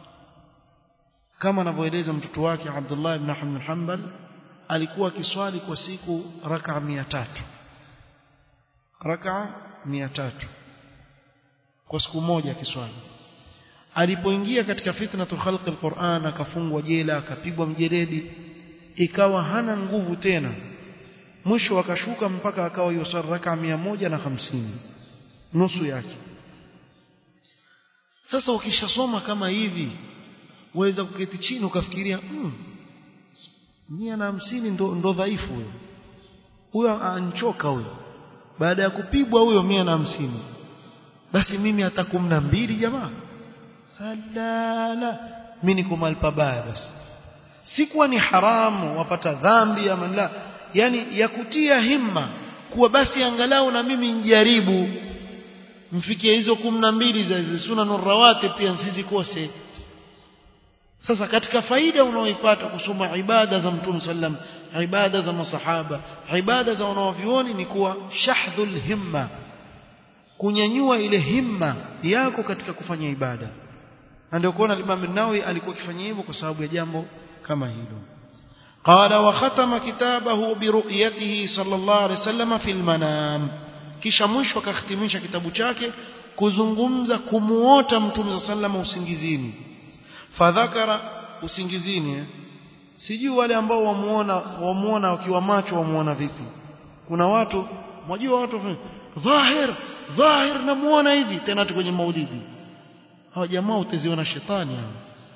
kama anavyoeleza mtoto wake Abdullah ibn Ahmad Hanbal alikuwa akiswali kwa siku raka 300 raka 300 kwa siku moja akiswali alipoingia katika fitnatul khalq alquran akafungwa jela akapigwa mjeledi ikawa hana nguvu tena mwisho akashuka mpaka akawa yusar raka 150 nusu yake sasa ukishasoma kama hivi waweza kuketi chini ukafikiria mm, mia na hamsini ndo, ndo dhaifu huyo huyo anchoka huyo baada ya kupigwa huyo mia na hamsini basi mimi hata kumi na mbili jamaa salala mimi niko mahali pabaya basi sikuwa ni haramu wapata dhambi ama la yani ya kutia himma kuwa basi angalau na mimi njaribu mfikie hizo kumi na mbili za sunanur rawatib pia nsizikose sasa katika faida unaoipata kusoma ibada za mtume sallam ibada za masahaba ibada za wanaovioni ni kuwa shahdhul himma kunyanyua ile himma yako katika kufanya ibada na ndio kuona Imam Nawawi alikuwa akifanya hivyo kwa sababu ya jambo kama hilo قال وختم كتابه برؤيته صلى الله عليه وسلم في المنام kisha mwisho akahitimisha kitabu chake kuzungumza kumuota mtume sallam usingizini fadhakara usingizini eh? sijui wale ambao wamuona wamuona wakiwa macho wamuona vipi kuna watu mwajua watu dhahir dhahir namuona hivi tena tu kwenye maulidi hawa jamaa utaziona shetani hao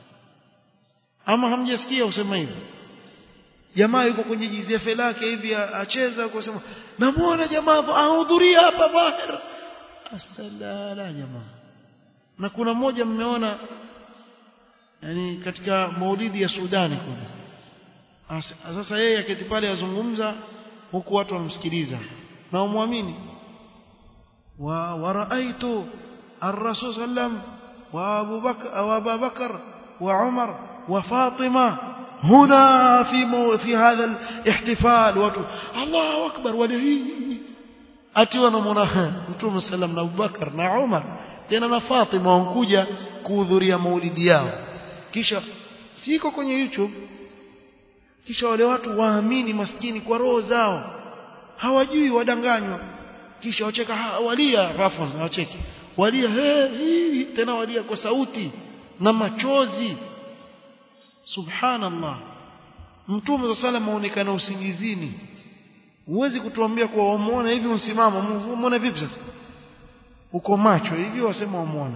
ama hamjasikia usema hivi jamaa yuko kwenye jizefe lake hivi acheza kwa sema namuona jamaa ahudhuria hapa dhahir asalala jamaa na kuna mmoja mmeona yani katika maulidi ya Sudani kuna sasa yeye aketi pale azungumza huku watu wanamsikiliza na umwamini wa waraaitu ar-rasul sallam wa Abu Bakar wa Abu Bakar wa Umar wa Fatima هنا في مو في هذا الاحتفال watu Allahu akbar wale atiwa na mwana Mtume sallam na Abubakar na Umar tena na Fatima wankuja kuhudhuria maulidi yao kisha siko kwenye YouTube kisha wale watu waamini maskini kwa roho zao hawajui wadanganywa kisha wacheka ha, walia rafu wacheki walia he, hii tena walia kwa sauti na machozi subhanallah mtume wa sala maonekana usingizini huwezi kutuambia kuwa wamuona hivi usimama umuone vipi sasa uko macho hivi wasema wamuona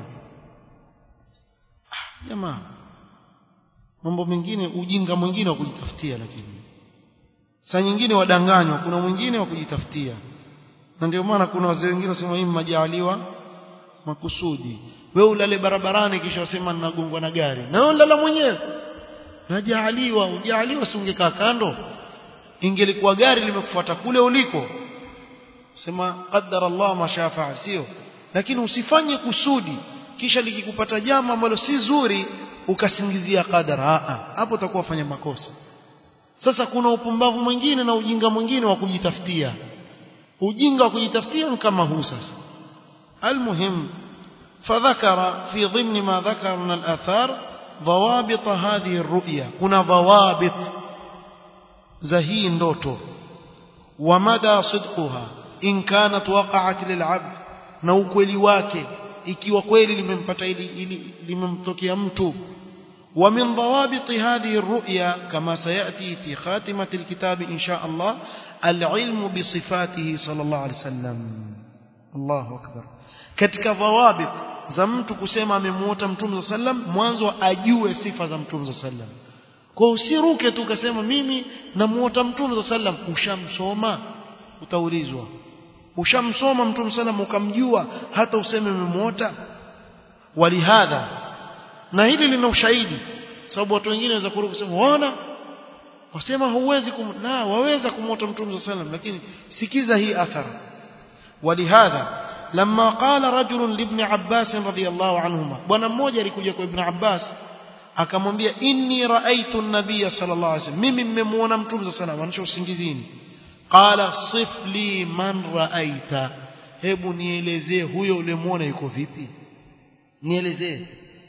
ah, jamaa mambo mengine ujinga mwingine wa kujitafutia lakini saa nyingine wadanganywa kuna mwingine wa kujitafutia na ndio maana kuna wazee wengine wasema hii majaliwa makusudi wewe ulale barabarani kisha wasema ninagongwa na gari na wewe ulala mwenyewe najaaliwa ujaaliwa si ungekaa kando ingelikuwa gari limekufuata kule uliko sema qaddara Allah mashafa sio lakini usifanye kusudi kisha likikupata jambo ambalo si zuri ukasingizia qadara hapo utakuwa fanya makosa sasa kuna upumbavu mwingine na ujinga mwingine wa kujitafutia ujinga wa kujitafutia ni kama huu sasa almuhim فذكر في ضمن ما ذكر من الآثار ضوابط هذه الرؤيا كنا ضوابط زهي ndoto ومدى صدقها إن كانت وقعت للعبد na ukweli wake ikiwa kweli limempata ili, ili limemtokea mtu ومن ضوابط هذه الرؤيا كما سيأتي في خاتمة الكتاب إن شاء الله العلم بصفاته صلى الله عليه وسلم الله أكبر katika dhawabit za mtu kusema amemuota mtume sallam mwanzo ajue sifa za mtume sallam kwa usiruke tu ukasema mimi namuota mtume sallam ushamsoma utaulizwa ushamsoma mtume sallam ukamjua hata useme umemuota walihadha na hili lina ushahidi sababu watu wengine waweza kuruka kusema waona wasema huwezi kum na waweza kumwota mtume sallam lakini sikiza hii athara ولهذا لما قال رجل لابن عباس رضي الله عنهما bwana mmoja alikuja kwa ibn Abbas akamwambia inni raaitu an-nabiy sallallahu alaihi wasallam mimi nimemuona mtume sallallahu alaihi wasallam usingizini qala sif li man raaita hebu nielezee huyo ulimuona yuko vipi nielezee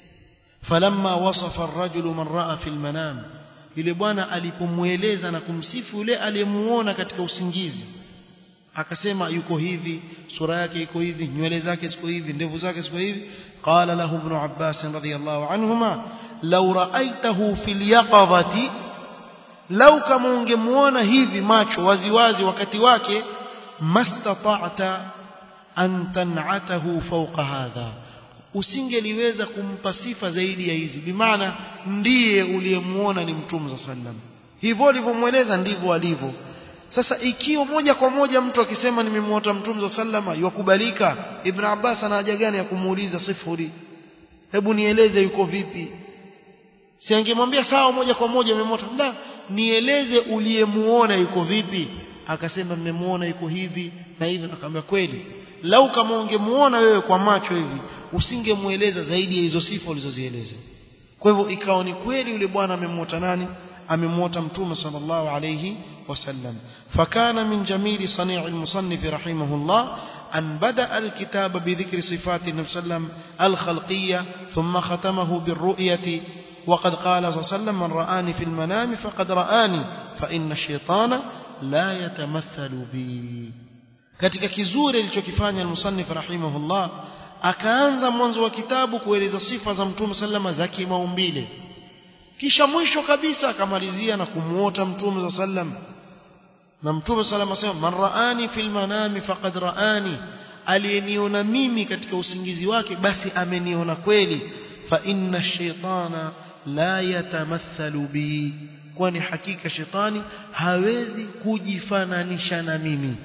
falamma wasafa ar-rajulu man raa fi al-manam yule bwana alipomueleza na kumsifu yule aliyemuona katika usingizi akasema yuko hivi sura yake iko hivi nywele zake ziko hivi ndevu zake ziko hivi qala lahu ibn abbas radhiyallahu anhuma law ra'aytahu fil yaqadhati law kama ungemuona hivi macho waziwazi wakati wake mastata'ta an tan'atahu fawqa hadha usingeliweza kumpa sifa zaidi ya hizi bimaana ndiye uliyemuona ni mtume sallam hivyo alivyomweleza ndivyo alivyo sasa ikiwa moja kwa moja mtu akisema nimemwota mtume sallama yakubalika ibn abbas ana haja gani ya kumuuliza sifuri hebu nieleze yuko vipi si angemwambia sawa moja kwa moja nimemwota la nieleze uliyemuona yuko vipi akasema nimemuona yuko hivi na hivi nakamwambia kweli lau kama ungemuona wewe kwa macho hivi usingemueleza zaidi ya hizo sifa ulizozieleza kwa hivyo ikawa ni kweli yule bwana amemwota nani amemwota mtume sallallahu alayhi وسلم فكان من جميل صنيع المصنف رحمه الله أن بدأ الكتاب بذكر صفات النبي صلى الله عليه وسلم الخلقية ثم ختمه بالرؤية وقد قال صلى الله عليه وسلم من رآني في المنام فقد رآني فإن الشيطان لا يتمثل بي katika kizuri alichokifanya al-musannif rahimahullah akaanza mwanzo wa kitabu kueleza sifa za mtume sallama za kimaumbile kisha mwisho kabisa akamalizia na kumuota mtume sallam na mtume sallam asema man raani fil manami faqad raani aliyeniona mimi katika usingizi wake basi ameniona kweli fa inna shaytana la yatamathalu bi kwani hakika shetani hawezi kujifananisha na mimi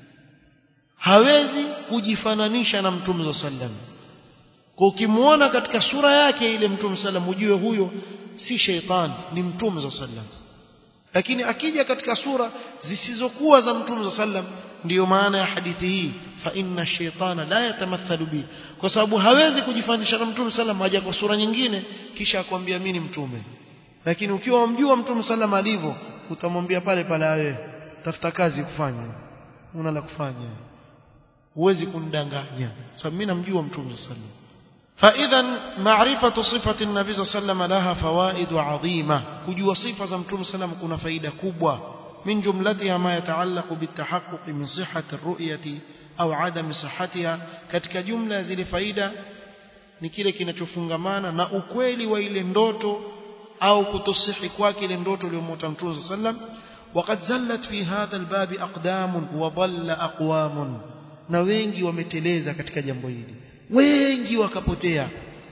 hawezi kujifananisha na mtume sallam kwa ukimuona katika sura yake ile mtume sallam ujue huyo si sheitan ni mtume sallam lakini akija katika sura zisizokuwa za mtume sallam ndiyo maana ya hadithi hii fa inna shaytana la yatamathalu bi kwa sababu hawezi kujifanisha na mtume sallam haja kwa sura nyingine kisha akwambia mimi ni mtume lakini ukiwa umjua mtume sallam alivyo utamwambia pale pale wewe tafuta kazi kufanya una la kufanya huwezi kunidanganya sababu mimi namjua mtume sallam فإذا معرفة صفة النبي صلى الله عليه وسلم لها فوائد عظيمة كجوا صفة زمتم سلام كنا فائدة كبوة من جملتها ما يتعلق بالتحقق من صحة الرؤية أو عدم صحتها كتك جملة زي فائدة ni kile kinachofungamana na ukweli wa ile ndoto au kutosihi kwake ile ndoto iliyomwota mtume sallam وقد زلت في هذا الباب أقدام وضل أقوام na wengi wameteleza katika jambo hili wengi wakapotea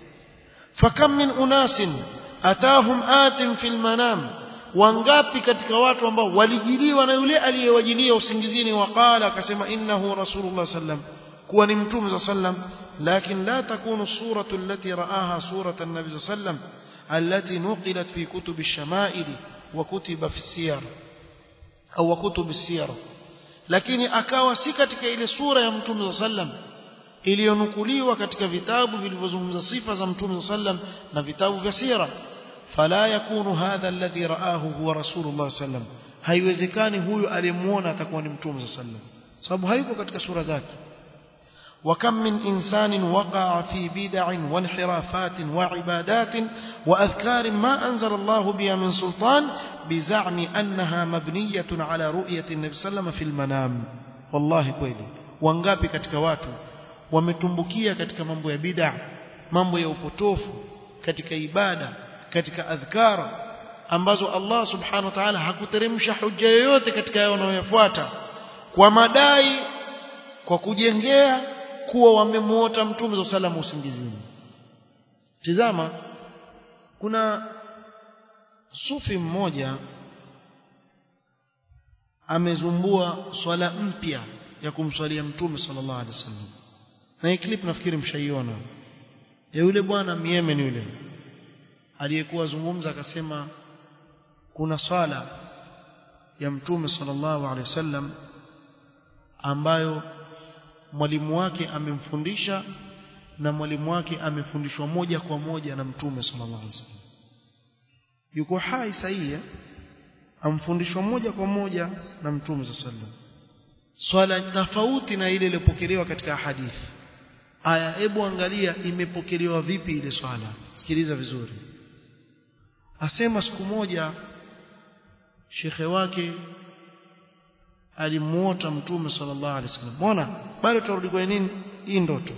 fakam min unasin atahum atim fil manam wangapi katika watu ambao walijiliwa na yule aliyewajilia usingizini waqala akasema innahu rasulullah sallam kuwa ni mtume sallam lakin la takunu suratu allati raaha surata an-nabi sallam التي نقلت في كتب الشمائل وكتب في السير أو كتب السير lakini akawa si katika ile sura ya mtume sallam iliyonukuliwa katika vitabu vilivyozungumza sifa za mtume sallam na vitabu vya sira fala yakunu hadha alladhi raahu huwa rasulullah sallam haiwezekani huyu aliyemuona atakuwa ni mtume sallam sababu hayuko katika sura zake وكم من إنسان وقع في بدع وانحرافات وعبادات وأذكار ما أنزل الله بها من سلطان بزعم أنها مبنية على رؤية النبي صلى الله عليه وسلم في المنام والله كويلي wangapi katika watu wametumbukia katika mambo ya bid'a mambo ya upotofu katika ibada katika adhkar ambazo Allah subhanahu wa ta'ala hakuteremsha hujja yoyote katika yao wanayofuata kwa madai kwa kujengea kuwa wamemuota mtume za salamu usingizini tizama kuna sufi mmoja amezumbua swala mpya ya kumswalia mtume sallallahu alaihi wasallam na hii clip nafikiri mshaiona ya yule bwana Yemen yule aliyekuwa zungumza akasema kuna swala ya mtume sallallahu alaihi wasallam ambayo mwalimu wake amemfundisha na mwalimu wake amefundishwa moja kwa moja na mtume sallallahu alaihi wasallam yuko hai sahihi amfundishwa moja kwa moja na mtume sallallahu alaihi wasallam swala tofauti na ile iliyopokelewa katika hadithi aya hebu angalia imepokelewa vipi ile swala sikiliza vizuri asema siku moja shekhe wake alimuota mtume sallallahu alaihi wasallam mbona bado turudi kwa nini hii ndoto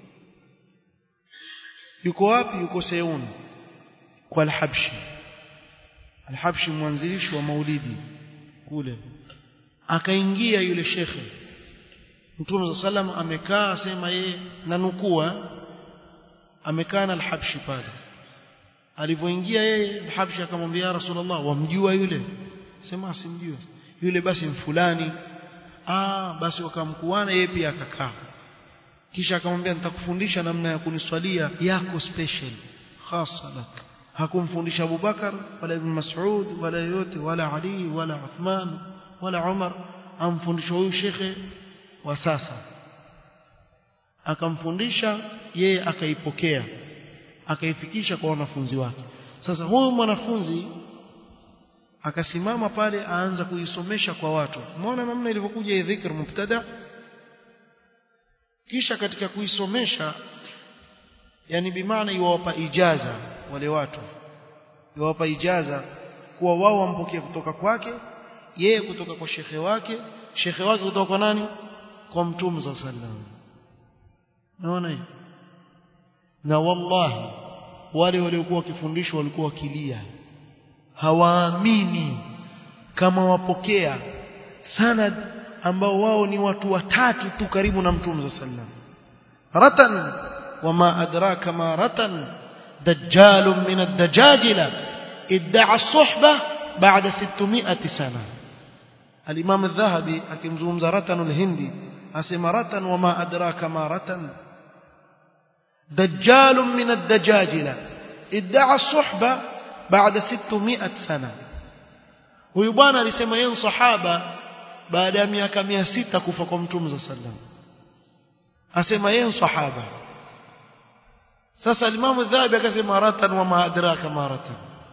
yuko wapi yuko Seun kwa al-Habshi al-Habshi mwanzilishi wa maulidi kule akaingia yule shekhe Mtume sallam amekaa asema yeye na nukua amekaa na al-Habshi pale alivyoingia yeye al-Habshi akamwambia ya Rasulullah wamjua yule sema simjua yule basi mfulani ah basi wakamkuana yeye pia akakaa kisha akamwambia nitakufundisha namna ya kuniswalia yako special khasa lak hakumfundisha Abu Bakar wala Ibn Mas'ud wala yote wala Ali wala Uthman wala Umar amfundisha huyu shekhe wa sasa akamfundisha yeye akaipokea akaifikisha kwa wanafunzi wake sasa huyu mwanafunzi akasimama pale aanza kuisomesha kwa watu umeona namna ilivyokuja hii dhikr mubtada kisha katika kuisomesha yani bimaana iwawapa ijaza wale watu iwawapa ijaza kuwa wao wampokea kutoka kwake yeye kutoka kwa shekhe wake shekhe wake kutoka kwa nani kwa mtume za sallam naona hiyo na wallahi wale waliokuwa wakifundishwa walikuwa wakilia hawaamini kama wapokea sanad ambao wao ni watu watatu tu karibu na mtume za sallam ratan wama adraka ma ratan dajjal min ad-dajajila idda'a as-suhbah ba'da 600 sana al-imam adh-dhahabi akimzungumza ratan al-hindi asema ratan wama adraka ma ratan dajjal min ad-dajajila idda'a as-suhbah baada 600 sana huyu bwana alisema yeye sahaba baada ya miaka 600 kufa kwa mtume za sallam asema yeye sahaba sasa alimamu dhahabi akasema ratan wa ma adraka ma ratan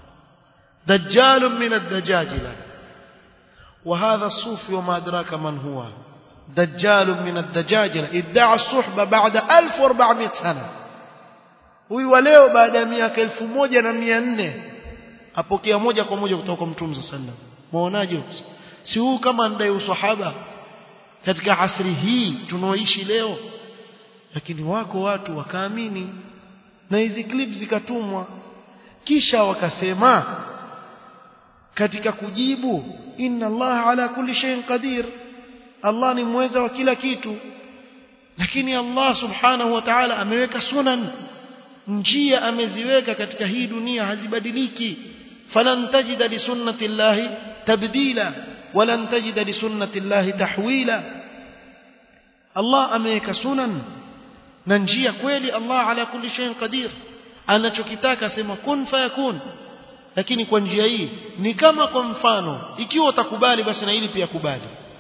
dajjal min ad-dajajila وهذا الصوفي وما أدراك من هو دجال من الدجاجلة ادعى الصحبة بعد 1400 سنة huyu wa leo baada ya miaka 1400 apokea moja kwa moja kutoka kwa mtume sallam muonaje si huu kama ndai usahaba katika asri hii tunaoishi leo lakini wako watu wakaamini na hizi clip zikatumwa kisha wakasema katika kujibu inna Allah ala kulli shay'in qadir Allah ni mweza wa kila kitu lakini Allah subhanahu wa ta'ala ameweka sunan njia ameziweka katika hii dunia hazibadiliki falan tajida li sunnati llahi tabdila walan tajida li sunnati llahi tahwila Allah ameweka sunan na njia kweli Allah ala kulli shay'in qadir anachokitaka sema kun fayakun lakini kwa njia hii ni kama kwa mfano ikiwa utakubali basi na hili pia kubali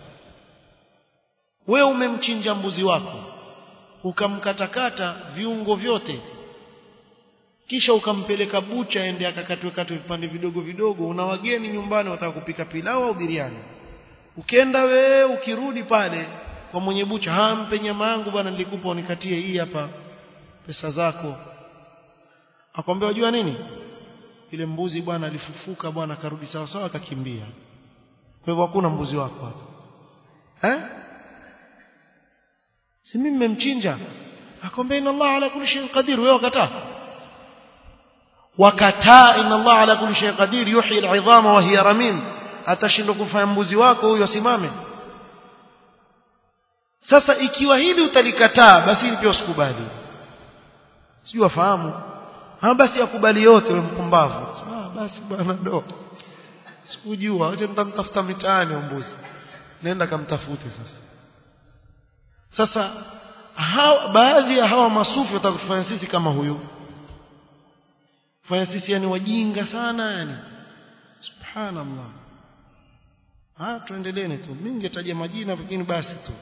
wewe umemchinja mbuzi wako ukamkatakata viungo vyote kisha ukampeleka bucha ende akakatwe katwe vipande vidogo vidogo una wageni nyumbani wataka kupika pilau au biriani ukienda we ukirudi pale kwa mwenye bucha hampe nyama yangu bwana nilikupa unikatie hii hapa pesa zako akwambia unajua nini ile mbuzi bwana alifufuka bwana akarudi sawa sawa akakimbia kwa hivyo hakuna mbuzi wako hapa eh si mimi mmemchinja akwambia inna Allah ala kulli shay'in qadir wewe wakataa wakataa inna Allah ala kulli shay'in qadir yuhyi al'idhama wa hiya ramim atashindwa kufanya mbuzi wako huyo asimame sasa ikiwa hili utalikataa basi hili pia usikubali sijui wafahamu ha basi akubali yote wewe mpumbavu ah basi bwana do sikujua acha nitamtafuta mitaani mbuzi nenda kamtafute sasa sasa hawa, baadhi ya hawa masufi watakutufanya sisi kama huyu fanya sisi yani wajinga sana yani subhanallah ah tuendeleeni tu mimi ningetaja majina lakini basi tu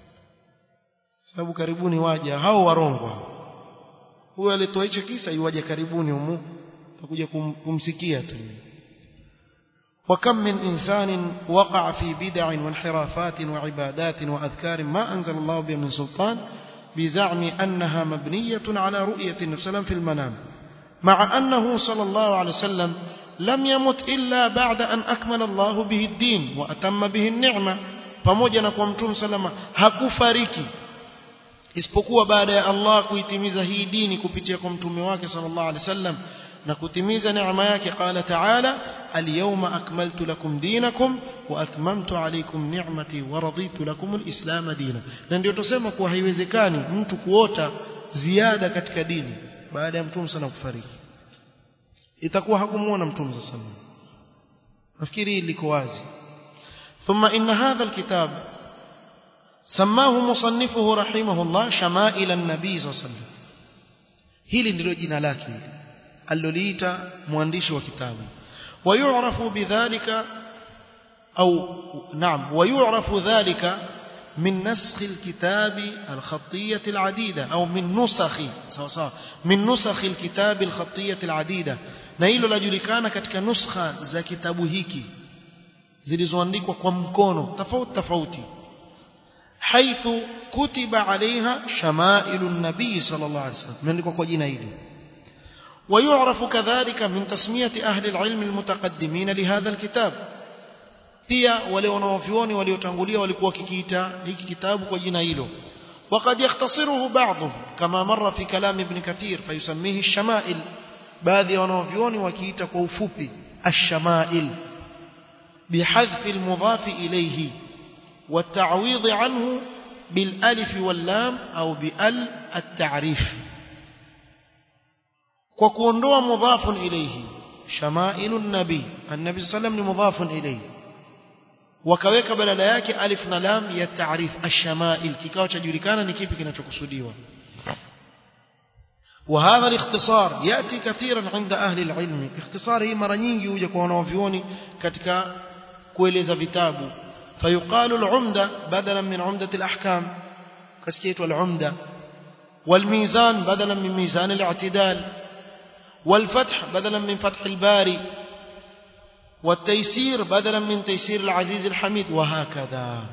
sababu karibuni waja hao warongwa huyo alitoa hicho kisa yuwaje karibuni humu takuja kum, kumsikia tu وكم من إنسان وقع في بدع وانحرافات وعبادات وأذكار ما أنزل الله بها من سلطان بزعم أنها مبنية على رؤية النبي صلى الله عليه وسلم في المنام مع أنه صلى الله عليه وسلم لم يمت إلا بعد أن أكمل الله به الدين وأتم به النعمة pamoja na kwa mtume salama hakufariki isipokuwa baada ya Allah kuitimiza hii dini kupitia kwa mtume wake sallallahu alaihi wasallam na kutimiza neema yake qala ta'ala al-yawma akmaltu lakum dinakum wa atmamtu alaykum ni'mati wa raditu lakum al-islam dina na ndio tusema kuwa haiwezekani mtu kuota ziada katika dini baada ya mtume sana kufariki itakuwa hakumuona mtume sana nafikiri liko wazi ثم إن هذا الكتاب سماه مصنفه رحمه الله شمائل النبي صلى الله عليه وسلم hili ndilo jina lake aliloliita mwandishi wa kitabu wayu'rafu bidhalika au naam wayu'rafu dhalika من نسخ الكتاب الخطية العديدة أو من نسخ sawa sawa من نسخ الكتاب الخطية العديدة na hilo lajulikana katika nuskha za kitabu hiki zilizoandikwa kwa mkono tofauti tofauti حيث كتب عليها شمائل النبي صلى الله عليه وسلم من kwa jina hili ويعرف كذلك من تسمية أهل العلم المتقدمين لهذا الكتاب pia wale wanaovioni waliotangulia walikuwa kikiita hiki kitabu kwa jina hilo وقد يختصره بعضهم كما مر في كلام ابن كثير فيسميه الشمائل baadhi ya wanaovioni wakiita kwa ufupi الشمائل بحذف المضاف إليه والتعويض عنه بالالف واللام أو بال التعريف وكونdoa مضاف إليه شمائل النبي النبي صلى الله عليه وسلم مضاف إليه wakaweka badala yake alif na lam ya taarif ash-shama'il kikao cha julikana ni kipi kinachokusudiwa وهذا الاختصار ياتي كثيرا عند اهل العلم اختصار hii mara nyingi huja kwa wanaovioni katika kueleza vitabu فيقال العمدة بدلا من عمدة الأحكام كسكيت والعمدة والميزان بدلا من ميزان الاعتدال والفتح بدلا من فتح الباري والتيسير بدلا من تيسير العزيز الحميد وهكذا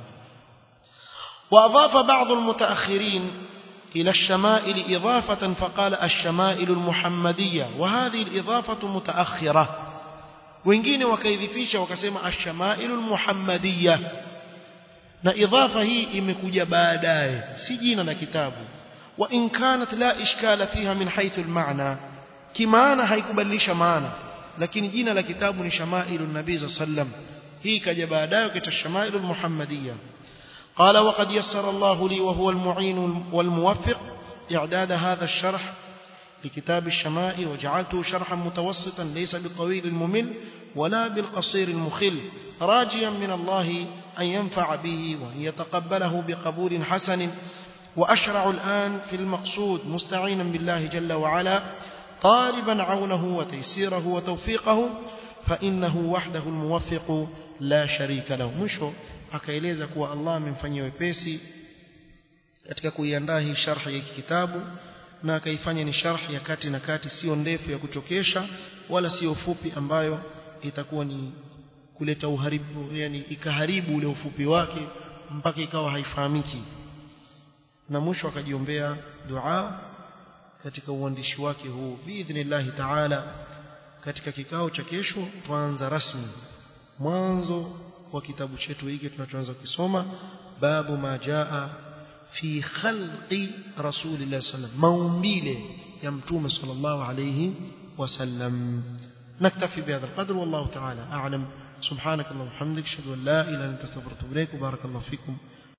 وأضاف بعض المتأخرين إلى الشمائل إضافة فقال الشمائل المحمدية وهذه الإضافة متأخرة wengine wakaidhifisha wakasema ash-shamailu al-muhammadiyya na idhafa hii imekuja baadaye si jina la kitabu wa in kanat la ishkala fiha min haythu al-ma'na kimaana haikubadilisha maana lakini jina la kitabu ni shamailu an-nabii sallam hii kaja baadaye kaita shamailu al-muhammadiyya قال وقد يسر الله لي وهو المعين والموفق إعداد هذا الشرح لكتاب الشمائل وجعلته شرحا متوسطا ليس بالطويل الممل ولا بالقصير المخل راجيا من الله أن ينفع به وأن يتقبله بقبول حسن وأشرع الآن في المقصود مستعينا بالله جل وعلا طالبا عونه وتيسيره وتوفيقه فإنه وحده الموفق لا شريك له مشو akaeleza kuwa Allah amemfanyia wepesi katika kuiandaa hii sharh ya kitabu na akaifanya ni sharh ya kati na kati sio ndefu ya kuchokesha wala sio fupi ambayo itakuwa ni kuleta uharibu yani ikaharibu ule ufupi wake mpaka ikawa haifahamiki na mwisho akajiombea dua katika uandishi wake huu biidhnillahi taala katika kikao cha kesho tuanza rasmi mwanzo wa kitabu chetu hiki tunachoanza kusoma babu ma jaa fi khalqi rasulillah sallam maumbile ya mtume sallallahu alayhi wasallam نكتفي بهذا القدر والله تعالى أعلم سبحانك اللهم وبحمدك اشهد ان لا اله الا انت استغفرك واتوب اليك وبارك الله فيكم